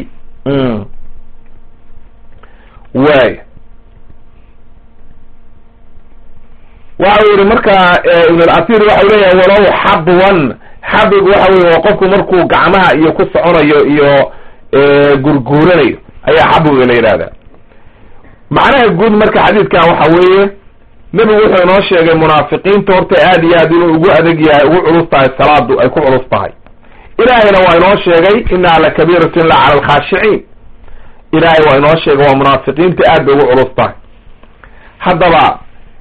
waay waxau yihi marka ibn al-asir waxau leeyahay walow xabwan xabig waxa weye waa qofku markuu gacmaha iyo ku soconayo iyo gurguuranayo ayaa xabwiga la yidhahda macnaha guud marka xadiidkan waxa weeye nebigu wuxuu inoo sheegay munaafiqiinta horta aad iyo aad inuu ugu adeg yahay ugu culus tahay salaadu ay ku culus tahay ilaahayna waa inoo sheegay inaha lakabiiratun la cala alkhaashiciin ilaahay waa inoo sheegay waa munaafiqiinta aad bay ugu culus tahay haddaba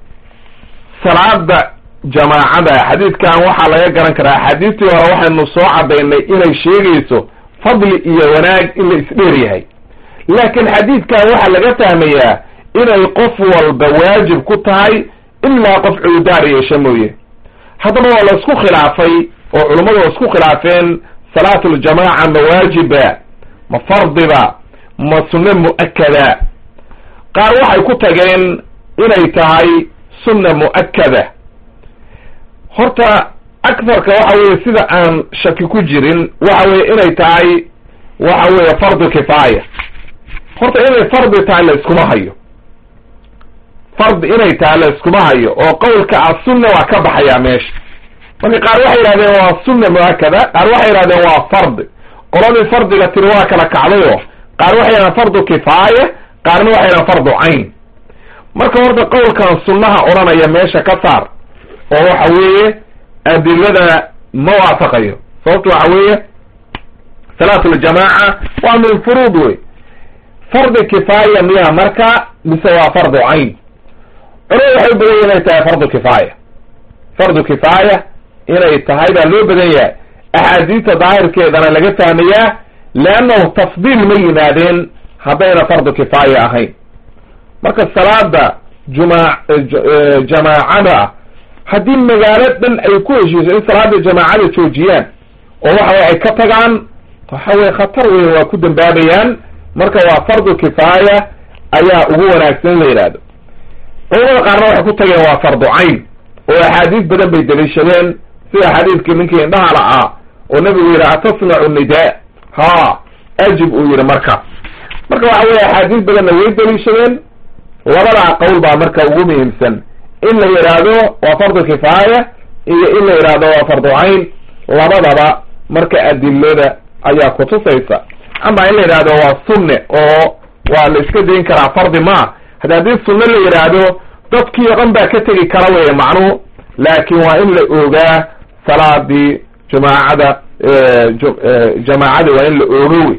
salaada jamaacada xadiidkan waxaa laga garan karaa axaadiistii hore waxaynu soo cadaynay inay sheegayso fadli iyo wanaag in la isdheer yahay laakiin xadiidkan waxaa laga fahmayaa inay qof walba waajib ku tahay ilaa qof cuudaar yeesha mooye haddaba waa la isku khilaafay oo culummadu waa isku khilaafeen salaatuljamaaca ma waajiba ma fardiba ma sunne mu'akada qaar waxay ku tageen inay tahay sunna mu'akada horta akharka waxa weye sida aan shaki ku jirin waxa weye inay tahay waxa weeye fardu kifaaya horta inay fardi tahay la iskuma hayo fardi inay tahay la iskuma hayo oo qowlka ah sunna waa ka baxayaa meesha marka qaar waxay yidhahdeen waa sunna mu'akada qaar waxay yidhahdeen waa fardi qoladii fardiga tiri waa kala kacdayo qaar waxay yidhahdeen fardu kifaaya qaarna waxay yidhahdeen fardu cayn marka horta qowlkan sunnaha odhanaya meesha ka saar oo waxa weeye adilada ma waafaqayo sababto waxa weeye salaatuljamaaca waa min furuud wey fardi kifaaya miya marka mise waa fardu cayn culamada waxay u badan yahy inay tahay fardu kifaaya fardu kifaaya inay tahay baa loo badan yahay axaadiista daahirkeedana laga fahmayaa leannahu tafdiil ma yimaadeen haddayna fardu kifaaya ahayn marka salaada juma jamaacada haddii magaalo dhan ay ku heshiiso in salaada jamaacada joojiyaan oo waxa weye ay ka tagaan waxa weye khatar wey waa ku dambaabayaan marka waa fardu kifaaya ayaa ugu wanaagsan in la yidhaahdo culamada qaarna waxay ku tageen waa fardu cayn oo axaadiis badan bay daliishadeen sida xadiidkii ninkii indhahala ah oo nabigu yidhi atasmacu nidaa ha ajib uu yidhi marka marka waxa weye axaadiis badanna way daliishadeen labadaa qowl baa marka ugu muhiimsan in la yidhaahdo waa fardu kifaaya iyo in la yidhaahdo waa fardu cayn labadaba marka adilada ayaa kutusaysa ama in la yidhaahdo waa sunne oo waa la iska dayn karaa fardi ma hada haddii sunne la yidhaahdo dadkii o dhan baa ka tegi kara weye macnuhu laakin waa in la ogaa salaadii jamaacada jamaacada waa in la oogo wey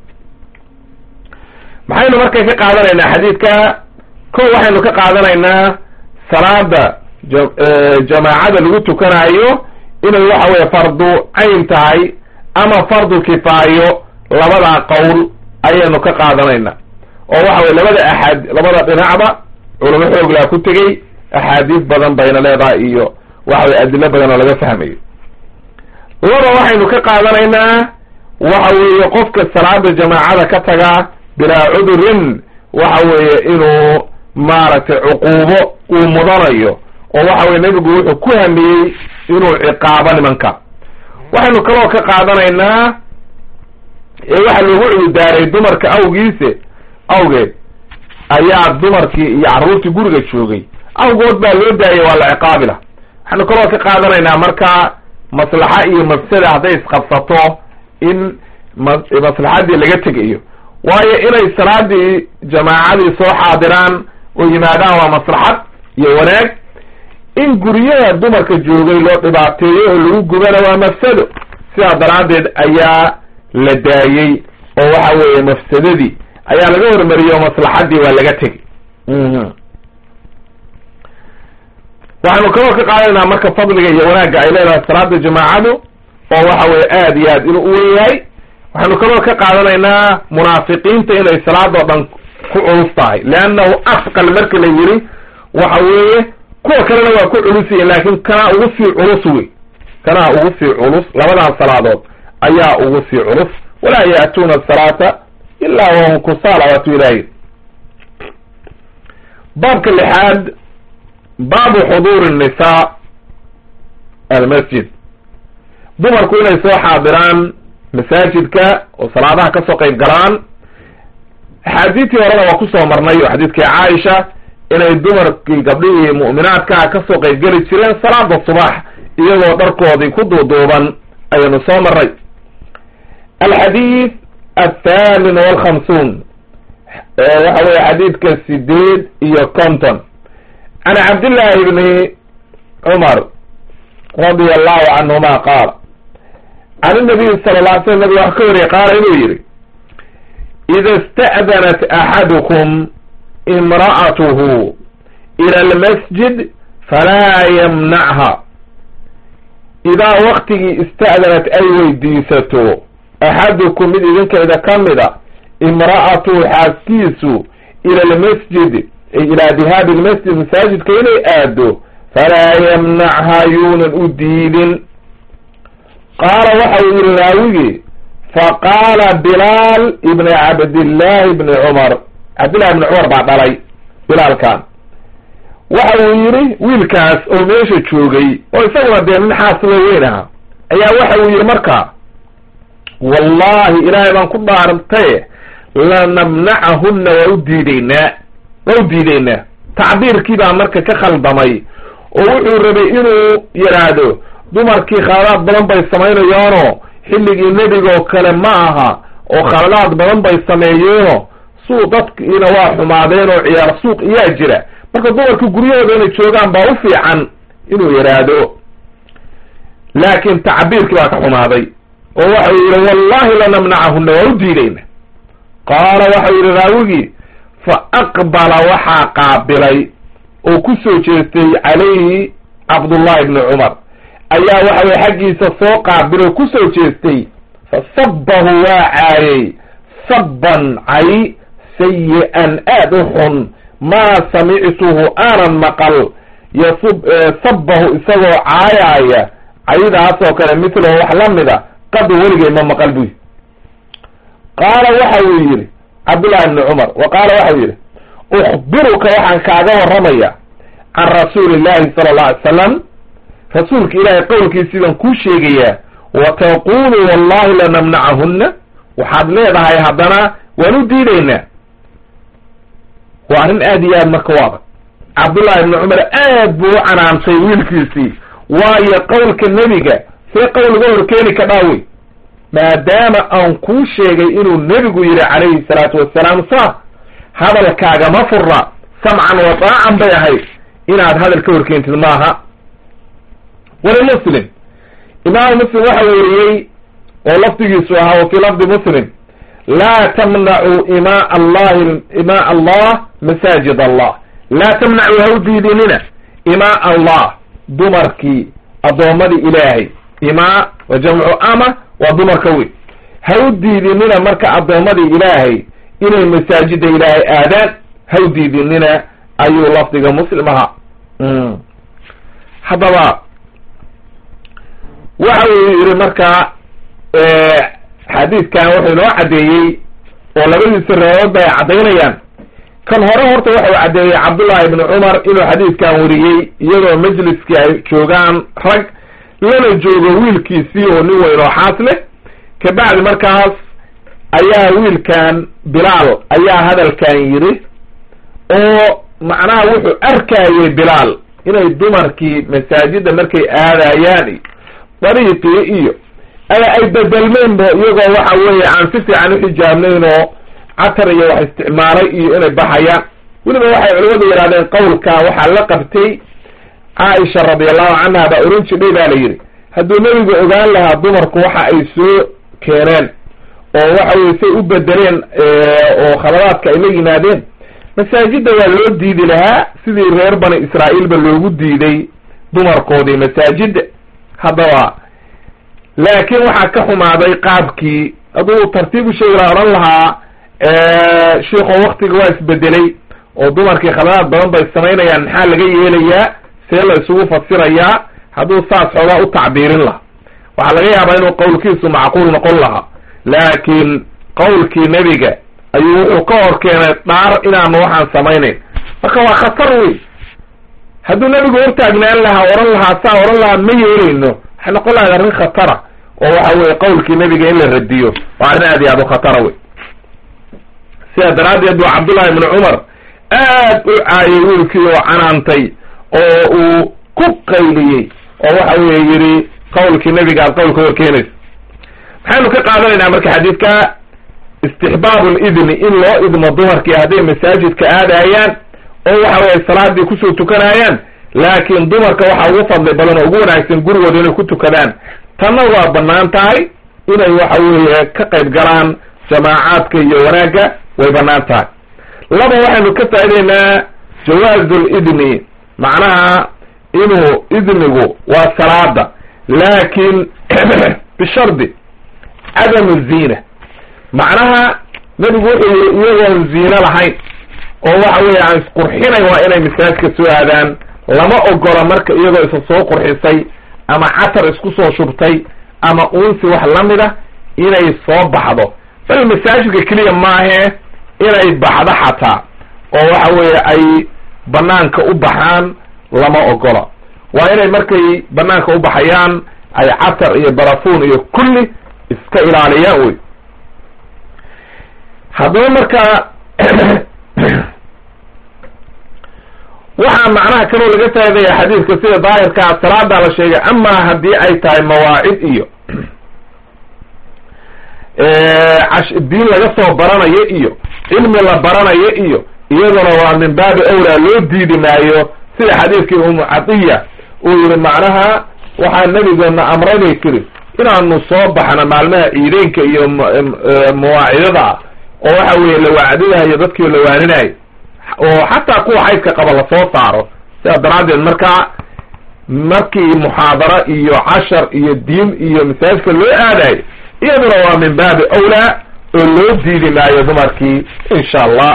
maxaynu marka ka qaadanaynaa xadiidka ko waxaynu ka qaadanaynaa salaada jamaacada lagu tukanayo inay waxa weye fardu cayn tahay ama fardu kifaayo labadaa qowl ayaynu ka qaadanaynaa oo waxa weye labada axaad labada dhinacba culamo xooglaa ku tegey axaadiis badan bayna leedahay iyo waxa weye adilo badan oo laga fahmayo laba waxaynu ka qaadanaynaa waxa weeye qofka salaada jamaacada ka taga bilaa cudurin waxa weeye inuu maaragtay cuquubo uu mudanayo oo waxa weye nebigu wuxuu ku hamiyey inuu ciqaabo nimanka waxaynu kaloo ka qaadanaynaa ee waxaa loogu cududaaray dumarka awgiise awgeed ayaa dumarkii iyo carruurtii guriga joogay awgood baa loo daayay waa la ciqaabi lah waxaynu kaloo ka qaadanaynaa marka maslaxa iyo mafsada hadday isqabsato in maslaxadii laga tegayo waayo inay salaadii jamaacadii soo xaadiraan oo yimaadaan waa maslaxad iyo wanaag in guryaha dumarka joogay loo dhibaateeyo oo lagu gubana waa mafsado sidaa daraaddeed ayaa la daayey oo waxa weeye mafsadadii ayaa laga hormariyey oo maslaxadii waa laga tegey waxaynu kaloo ka qaadanaynaa marka fadliga iyo wanaagga ay leedahay salaada jamaacadu oo waxa weye aad iyo aad inuu uwen yahay waxaynu kaloo ka qaadanaynaa munaafiqiinta inay salaadoo dhan ku culus tahay leannahu asqal marka la yiri waxa weeye kuwa kalena waa ku culusiyin laakin kanaa ugu sii culus wey kanaa ugu sii culus labadaas salaadood ayaa ugu sii culus walaa ya'tuuna asalaata ilaa wahum kusaala waatu ilaahi baabka lixaad baabu xuduuri nnisaa almasjid dumarku inay soo xaadiraan masaajidka oo salaadaha ka soo qayb galaan axaadiistii horena waa kusoo marnay oo xadiidkii caaisha inay dumarkii gabdhihii mu'minaadkaa kasoo qayb geli jireen salaada subax iyagoo dharkoodii ku duuduuban ayaynu soo marray alxadiid athamin walkhamsuun waxa weye xadiidka sideed iyo conton can cabdillahi bni cumar radia allahu canhuma qaal can inabiyi sala la ly slam nabig wax ka wariyay qaala inuu yihi ida ista'danat axadukum imra'atuhu ila almasjid falaa yamnacha idaa waktigii ista'danat ay weydiisato axadukum mid idinkayda ka mida imra'atuhu xaaskiisu ila almasjid ilaa dihaabi lmasjid masaajidka inay aado falaa yamnacha yuunan u diidin qaala waxa uu yihi raawigii faqaala bilaal ibni cabdillahi ibni cumar cabdillahi ibni cumar baa dhalay bilaalkan waxa uu yidhi wiilkaas oo meesha joogay oo isaguna dee nin xaasilo weyn aha ayaa waxa uu yidhi marka wallahi ilaahay baan ku dhaartaye lanamnacahunna waa u diideynaa waa u diideynaa tacbiirkii baa marka ka khaldamay oo wuxuu rabay inuu yidhaahdo dumarkii khaladaad badan bay samaynayaanoo xilligii nebigaoo kale ma aha oo khaladaad badan bay sameeyeeno suu dadkiina waa xumaadeen oo ciyaar suuq iyaa jira marka dumarka guryahooda inay joogaan baa u fiican inuu yidhaahdo laakiin tacbiirkii baa ka xumaaday oo waxau yidhi wallahi lanamnacahunna waa u diidayna qaala waxau yidhi raawigii fa aqbala waxaa qaabilay oo ku soo jeestay calayhi cabdullahi ibni cumar ayaa waxa weye xaggiisa soo qaabil oo ku soo jeestay fa sabbahu waa caayay sabban cay sayi-an aad u xun maa samictuhu aanan maqal yasub sabbahu isagoo caayaaya caydaasoo kale mithlahu wax la mida qadu weligay ma maqal buy qaala waxa uu yidhi cabdullahi ibni cumar wa qaala waxau yidhi ukhbiruka waxaan kaaga warramaya can rasuuli illahi sala allahu alay salam rasuulka ilaahay qowlkiisii baan kuu sheegayaa wa taqulu wallahi lanamnacahunna waxaad leedahay haddana waan u diidaynaa waa arrin aad iyo aad marka u adag cabdullahi ibni cumar aad buu u canaantay wiilkiisii waayo qowlka nebiga see qowl uga horkeeni ka dhaawey maadaama aan kuu sheegay inuu nebigu yidhi calayhi salaatu wassalaam saa hadalkaagama furna samcan wa daacan bay ahayd inaad hadal ka horkeentid maaha walimuslim imaamu muslim waxa weriyey oo lafdigiisu ahaa wa fii lafdi muslim laa tamnacuu imaa allahi imaa allah masaajid allah laa tamnacuu ha u diidinina imaa allah dumarkii addoommadii ilaahay imaa wa jamcu ama waa dumarka weyn ha u diidinina marka addoommadii ilaahay inay masaajida ilaahay aadaan ha u diidinina ayuu lafdiga muslim ahaa haddaba waxa uu yidhi markaa xadiidkan wuxuu inoo caddeeyey oo labadiisa reeboodba ay caddaynayaan kan hore horta waxau caddeeyey cabdullahi ibni cumar inuu xadiidkan wariyey iyadoo majliskii ay joogaan rag lana joogo wiilkiisii oo nin weyn oo xaas leh kabacdi markaas ayaa wiilkan bilaal ayaa hadalkan yidhi oo macnaha wuxuu arkayey bilaal inay dumarkii masaajida markay aadayaan dariiqii iyo ama ay bedelmeenba iyagoo waxa weeye aan si fiican uxijaabnayn oo catar iyo wax isticmaalay iyo inay baxayaan weliba waxay culimadu yidhahdeen qowlkaa waxaa la qabtay caaisha radiallahu canha baa oran jidhay baa la yidhi hadduu nebigu ogaan lahaa dumarku waxa ay soo keeneen oo waxa weye say u bedeleen oo khaladaadka ay la yimaadeen masaajidda waa loo diidi lahaa sidii reer bani israa'iilba loogu diiday dumarkoodii masaajidda haddaba laakiin waxaa ka xumaaday qaabkii hadduu tartiib u sheegi laha odhan lahaa sheikho waktiga waa isbedelay oo dumarkii khaladaad badan bay samaynayaan maxaa laga yeelayaa see la isugu fasirayaa hadduu saas xoogaa u tacbiirin laha waxaa laga yaabaa inuu qowlkiisu macquul noqon lahaa laakiin qowlkii nebiga ayuu wuxuu ka hor keenay dhaar inaanu waxaan samaynayn marka waa khatar wey hadduu nebigu hortaagnaan lahaa oran lahaa saa oran lahaa ma yeelayno waxay noqon lahayd arrin khatara oo waxa weye qawlkii nebiga in la radiyo waa arrin aad iyo aad u khatara wey sidaa daraaddeed buu cabdullahi ibnu cumar aad u caayay wiilkii oo canaantay oo uu ku qayliyey oo waxa weye yidhi qawlkii nebiga aad qawlka horkeenaysa maxaynu ka qaadanaynaa marka xadiidka istixbaabu lidni in loo idmo dumarkii hadday masaajidka aadayaan oo waxa weye salaadii kusoo tukanayaan laakiin dumarka waxaa ugu fadli badan oo ugu wanaagsan gurigooda inay ku tukadaan tanna waa banaan tahay inay waxa weeye ka qayb galaan jamaacaadka iyo wanaagga way banaan tahay laba waxaynu ka faa'ideynaa jawaazu lidni macnaha inuu idnigu waa salaada laakin bishardi cadamu ziina macnaha nebigu wuxuu yiri iyagoon ziino lahayn oo waxa weeye aan isqurxinayn waa inay masaajka soo aadaan lama ogola marka iyagoo isa soo qurxisay ama catar isku soo shubtay ama uunsi wax lamid a inay soo baxdo bal masaajidka keliya maahe inay baxdo xataa oo waxa weeye ay banaanka u baxaan lama ogola waa inay markay banaanka u baxayaan ay catar iyo barafuun iyo kulli iska ilaaliyaan wey haddaba marka waxaa macnaha kaloo laga faadaya xadiidka sida daahirkaa salaadaa la sheegay amaa haddii ay tahay mawaacid iyo diin laga soo baranayo iyo cilmi la baranayo iyo iyaduna waa min baabi awlaa loo diidi maayo sida xadiidkii umu cadiya uu yihi macnaha waxaa nabigeena amray bay tiri inaanu soo baxno maalmaha ciideynka iyo mawaacidada ah oo waxa weeye la wacdinayo dadkii la waaninayo oo xataa kuwa xaydka qaba lasoo saaro sidaa daraaddeed markaa markii muxaadaro iyo cashar iyo diin iyo masaajidka loo aadayo iyaduna waa min baabi awlaa oo loo diidi maayo dumarkii insha allah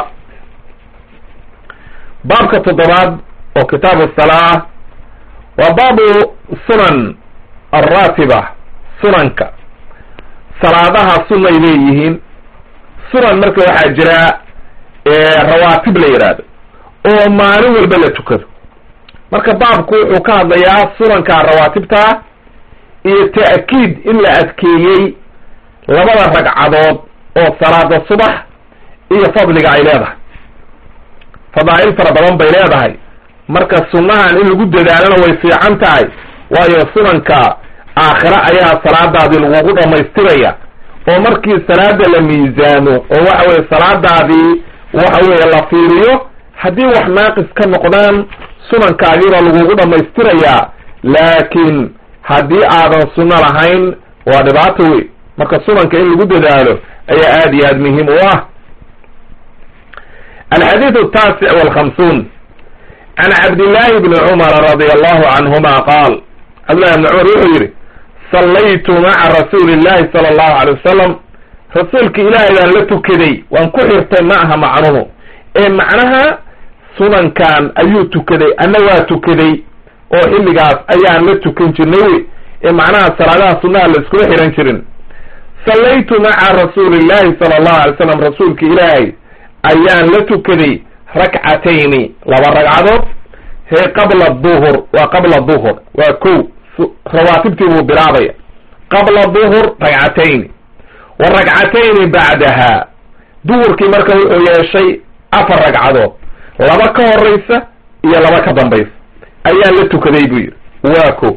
baabka toddobaad oo kitaabu salaa waa baabu sunan alraatiba sunanka salaadaha sunay leeyihiin sunan marka waxaa jira rawaatib la yidhaahdo oo maalin walba la tukado marka baabku wuxuu ka hadlayaa sunanka rawaatibta iyo ta'kiid in la adkeeyey labada ragcadood oo salaada subax iyo fadliga ay leedahay fadaa'il fara badan bay leedahay marka sunnahan in lagu dadaalona way fiican tahay waayo sunanka aakhire ayaa salaadaadii lagugu dhammaystiraya oo markii salaada la miisaamo oo waxa weye salaadaadii waxa weeye la fiiriyo haddii wax naaqis ka noqdaan sunankaagiibaa lagugu dhammaystirayaa laakiin haddii aadan sunno lahayn waa dhibaato wey marka sunanka in lagu dadaalo ayaa aad iyo aad muhiim u ah alxadiidu ataasic walkhamsuun can cabdillahi bni cumara radia allahu canhuma qaal cabdillahi bni cumar wuxuu yidhi sallaytu maca rasuuli illahi sala allahu alay wasalam rasuulka ilaahay baan la tukaday waan ku xirtay ma aha macnuhu ee macnaha sunankan ayuu tukaday anna waa tukaday oo xilligaas ayaan la tukan jirnay wey ee macnaha salaadaha sunnaha la iskula xihan jirin sallaytu maca rasuuli illahi sala allahu alay slam rasuulka ilaahay ayaan la tukaday rakcatayni laba ragcadood hee qabla duhur waa qabla duhur waa ko rawaatibtii buu bilaabaya qabla duhur ragcatayni wa ragcatayni bacdaha duhurkii marka wuxuu yeeshay afar ragcadood laba ka horeysa iyo laba ka dambaysa ayaan la tukaday buu yidhi waa ko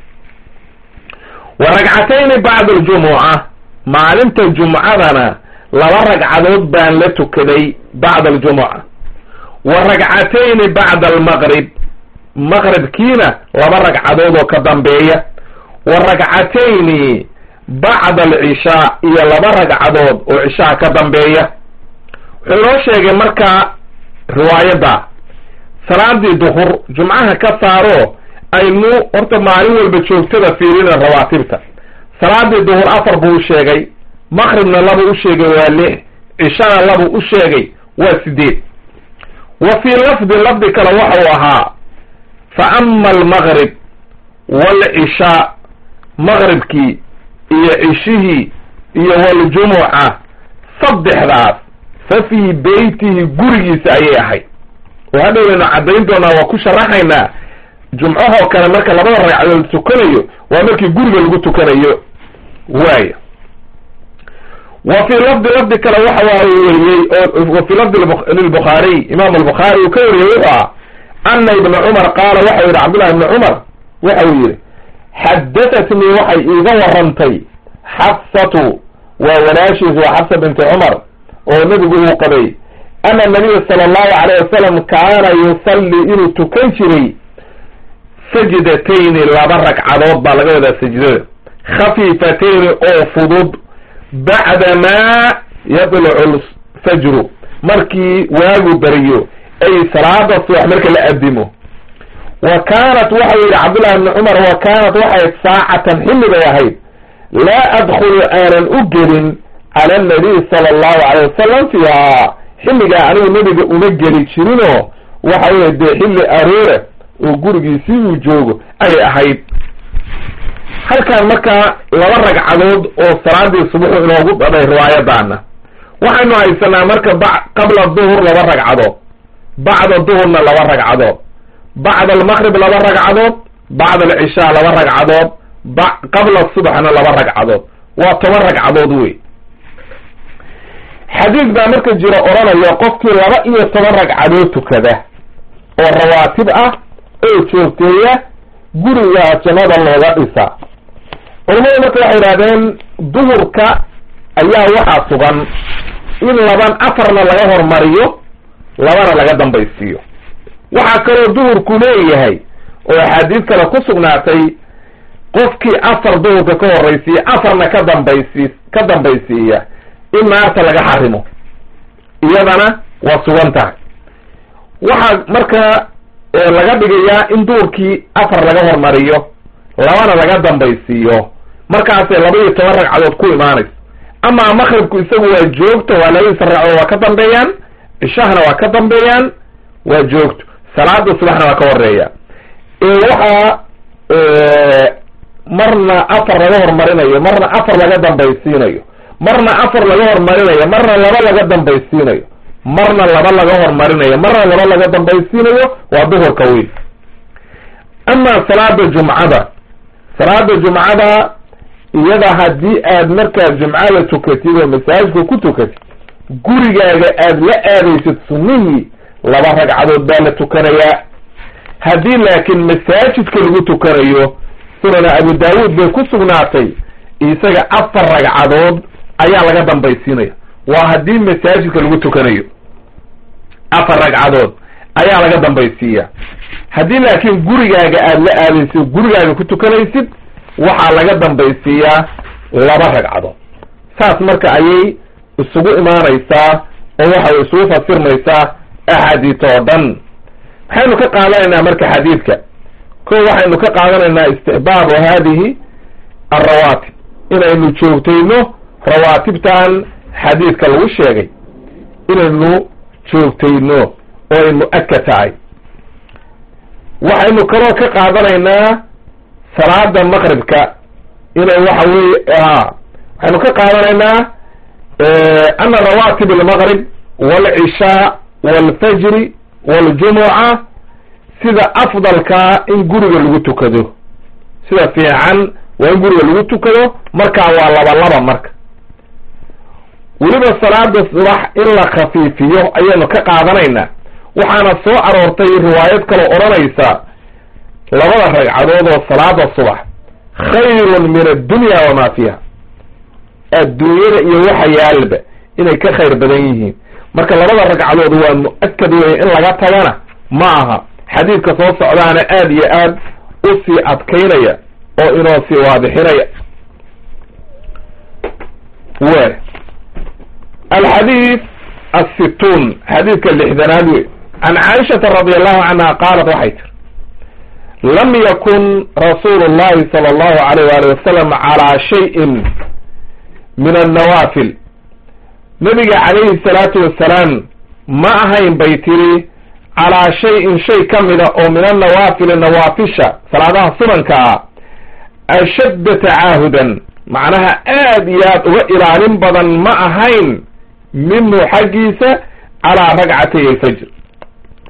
wa ragcatayni bacda aljumuca maalinta jumcadana laba ragcadood baan la tukaday bacda aljumuca wa ragcatayni bacda almaqrib maqribkiina laba ragcadood oo ka dambeeya wa ragcatayni bacda alcishaa iyo laba ragcadood oo cishaa ka dambeeya wuxuu inoo sheegay markaa riwaayadda salaadii duhur jumcaha ka saaro aynu horta maalin walba joogtada fiirina rawaatibta salaadii duhur afar buu u sheegay maqribna laba u sheegay waa lix cishana laba u sheegay waa sideed wa fii lafdin lafdi kale waxau ahaa fa ama almaqrib waalcishaa maqribkii iyo cishihii iyo waljumuca saddexdaas fa fii beytihi gurigiisa ayay ahayd oo hadhowaynu caddayn doonaa waa ku sharaxaynaa jumcahoo kale marka labada ragcadood tukanayo waa markii guriga lagu tukanayo waaya wa fii lafdi lafdi kale waxa waa weriyey oo wa fii lafdi lilbukhaariy imaam albukhaari uu ka wariyey wuxuu ah ana ibna cumar qaala waxau yihi cabdullahi ibni cumar waxa uu yihi xadatatnii waxay iiga warantay xafsatu waa walaashiis waa xafsa binti cumar oo nebigu uu qabay ana nabiya sala allahu alayh wasalam kaana yusalli inuu tukan jiray sajdatayni laba ragcadood baa laga wadaa sajdada khafiifatayni oo fudud bacdamaa yadlucu lfajru markii waagu beriyo ay salaada subax marka la adimo wa kaanat waxau yihi cabdullahi ibni cumar wa kaanat waxay saacatan xilli bay ahayd laa adkhulu aanan u gelin cala annabiy sala allahu alayh wasalam fiiha xilligaa anigu nebiga uma geli jirinoo waxa weye dee xilli aroora oo gurigiisii uu joogo ayay ahayd halkan markaa laba ragcadood oo salaadii subuxu inoogu dhadhay riwaayadaana waxaynu haysanaa marka ba qabla duhur laba ragcadood bacda duhurna laba ragcadood bacda almaqrib laba ragcadood bacda alcishaa laba ragcadood ba qabla subaxna laba ragcadood waa toban ragcadood wey xadiis baa marka jira odhanaya qofkii laba iyo toban ragcadood tukada oo rawaatib ah oo joogteeya guriga jannada looga dhisa culamadu marka waxay idhahdeen duhurka ayaa waxaa sugan in laban afarna laga hormariyo labana laga dambaysiiyo waxaa kaloo duhurku leeyahay oo axaadiis kale ku sugnaatay qofkii afar duhurka ka horraysiiya afarna ka dambaysi ka dambaysiiya in naarta laga xarimo iyadana waa sugan tahay waxaa marka laga dhigayaa in duhurkii afar laga hormariyo labana laga dambaysiiyo markaasay laba iyo toban ragcadood ku imaanayso amaa maqribku isagu waa joogto waa labadiisa ragcadood waa ka dambeeyaan cishahana waa ka dambeeyaan waa joogto salaada subaxna waa ka horeeya waxaa marna afar laga hormarinayo marna afar laga dambaysiinayo marna afar laga hormarinayo marna laba laga dambaysiinayo marna laba laga hormarinayo marna laba laga dambaysiinayo waa duhurka weyn amaa salaada jumcada salaada jumcada iyada haddii aad markaa jumcada tukatid oo masaajidka ku tukatid gurigaaga aad la aadaysid sunnihii laba ragcadood baa la tukanayaa haddii laakiin masaajidka lagu tukanayo sunana abu daawuud bay ku sugnaatay isaga afar ragcadood ayaa laga dambaysiinaya waa haddii masaajidka lagu tukanayo afar ragcadood ayaa laga dambaysiiya haddii laakiin gurigaaga aad la aadaysid gurigaaga ku tukanaysid waxaa laga dambaysiiyaa laba ragcadood saas marka ayay isugu imaanaysaa oo waxay isugu fasirmaysaa axaadiis oo dhan maxaynu ka qaadanaynaa marka xadiidka ko waxaynu ka qaadanaynaa istixbaabu haadihi alrawaatib inaynu joogtayno rawaatibtan xadiidka lagu sheegay inaynu joogtayno oo ay mu-akad tahay waxaynu kaloo ka qaadanaynaa salaada maqribka inay waxa weye waxaynu ka qaadanaynaa ana rawaatib almaqrib waalcishaa waalfajri waljumuca sida afdalkaa in guriga lagu tukado sida fiican waa in guriga lagu tukado markaa waa laba laba marka weliba salaada subax in la khafiifiyo ayaynu ka qaadanaynaa waxaana soo aroortay riwaayad kaloo odhanaysa labada ragcadood oo salaada subax khayrun min addunya wamaa fiiha adduunyada iyo waxa yaalba inay ka khayr badan yihiin marka labada ragcadood waa mu-akad weeye in laga tagana ma aha xadiidka soo socdaana aad iyo aad u sii adkaynaya oo inoo sii waadixinaya w alxadiid assituun xadiidka lixdanaad wey can caaishata radi allahu canha qaalat waxay tiri lam yakun rasuulu llahi sala allahu alayh waali wasalam calaa shayin min annawaafil nabiga calayhi salaatu wasalaam ma ahayn bay tiri calaa shayin shay ka mida oo min annawaafili nawaafisha salaadaha sunanka ah ashadda tacaahudan macnaha aad iyo aad uga ilaalin badan ma ahayn minhu xaggiisa calaa ragcatay alfajr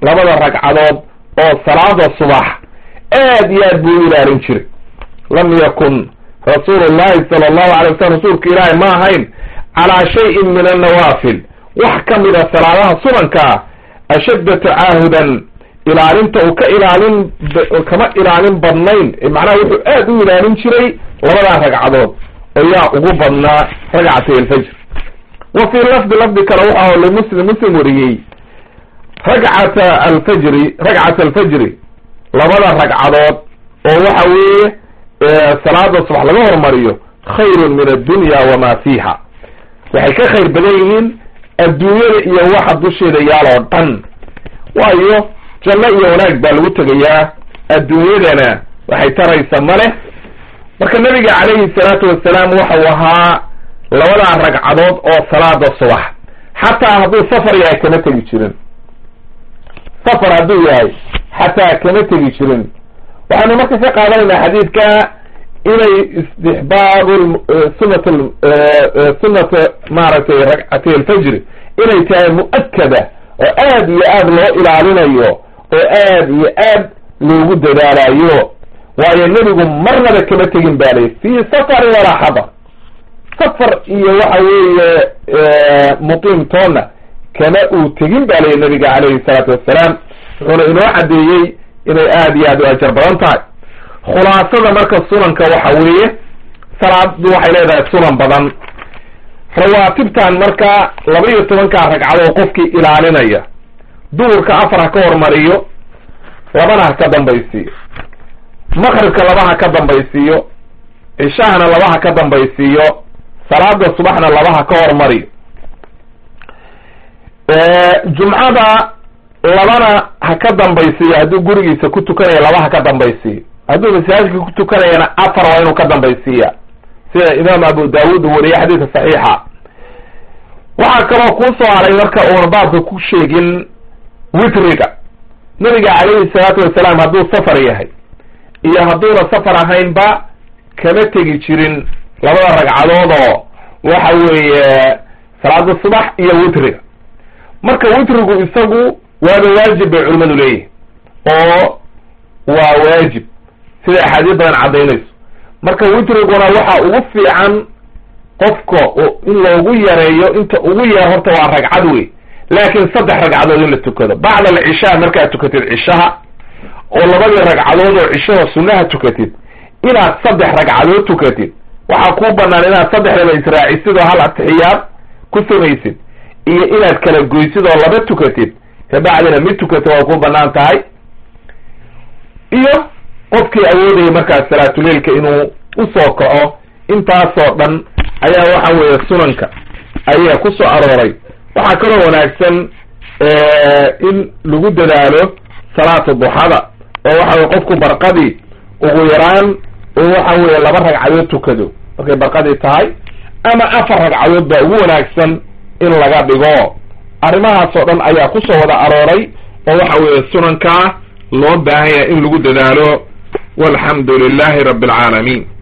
labada ragcadood oo salaada subax aad iyo aad buu u ilaalin jiray lam yakun rasuulu llahi sala allahu alay wasalam rasuulka ilaahi ma ahayn calaa shayin min annawaafil wax ka mida salaadaha sunankaa ashadda tacaahudan ilaalinta uu ka ilaalin kama ilaalin badnayn macnaha wuxuu aad u ilaalin jiray labadaa ragcadood oo yaa ugu badnaa ragcatay alfajr wa fii lafdi lafdi kale waxa limuslim muslim wariyey ragcata alfajri ragcata alfajri labada ragcadood oo waxa weeye salaada subax laga hormariyo khayrun min addunya wamaa fiiha waxay ka khayr badan yihiin adduunyada iyo waxa dusheeda yaaloo dhan waayo janno iyo wanaag baa lagu tegayaa adduunyadana waxay taraysa ma leh marka nabiga calayhi salaatu wasalaam waxau ahaa labadaa ragcadood oo salaada subax xataa hadduu safar yahay kama tegi jirin safar hadduu yahay xataa kama tegi jirin waxaanu marka ka qaadanaynaa xadiidka inay istixbaabu sunat sunata maaragtay ragcatay alfajri inay tahay mu'akada oo aad iyo aad loo ilaalinayo oo aad iyo aad loogu dadaalayo waayo nebigu marnaba kama tegin ba lay fii safarin walaa xadar safar iyo waxa weeye muqiimtoona kama uu tegin ba lay nabiga calayhi salaatu wassalaam wuxuuna inoo caddeeyey inay aad iyo aad u ajar badan tahay khulaasada marka sunanka waxa weeye salaadu waxay leedahay sunan badan rawaatibtan marka laba iyo tobankaa ragcadood qofkii ilaalinaya duhurka afar ha ka hormariyo labana ha ka dambaysiiyo maqribka laba ha ka dambaysiiyo cishahana laba ha ka dambaysiiyo salaada subaxna laba ha ka hormariyo jumcada labana ha ka dambaysiiyo hadduu gurigiisa ku tukanayo laba ha ka dambaysiiyo hadduu masaajidka ku tukanayana afar waa inuu ka dambaysiiya sida imaam abu daawud uu wariyey xadiidka saxiixa waxaa kaloo kuu soo haray marka uuna baabka ku sheegin witriga nabiga calayhi salaatu wasalaam hadduu safar yahay iyo hadduuna safar ahaynba kama tegi jirin labada ragcadood oo waxa weeye salaada subax iyo witriga marka witrigu isagu waaba waajib bay culimadu leeyihin oo waa waajib sida axaadiis badan caddaynayso marka witriguna waxa ugu fiican qofka in loogu yareeyo inta ugu yar horta waa ragcad wey laakiin saddex ragcadood in la tukado bacda alcishaa markaad tukatid cishaha oo labadii ragcadood oo cishaha sunnaha tukatid inaad saddex ragcadood tukatid waxaa kuu banaan inaad saddexdaba israacisid oo hal atixiyaad ku samaysid iyo inaad kala goysid oo laba tukatid kabacdina mid tukata waa kuu banaan tahay iyo qofkii awoodaya markaas salaatuleilka inuu usoo kaco intaasoo dhan ayaa waxa weeye sunanka ayaa ku soo arooray waxaa kaloo wanaagsan in lagu dadaalo salaata duxada oo waxa weye qofku barqadii ugu yaraan oo waxa weeye laba ragcadood tukado markay barqadii tahay ama afar ragcadood baa ugu wanaagsan in laga dhigo arrimahaasoo dhan ayaa kusoo wada arooray oo waxa weeye sunankaa loo baahan yahay in lagu dadaalo walxamdu lilahi rabbi alcaalamiin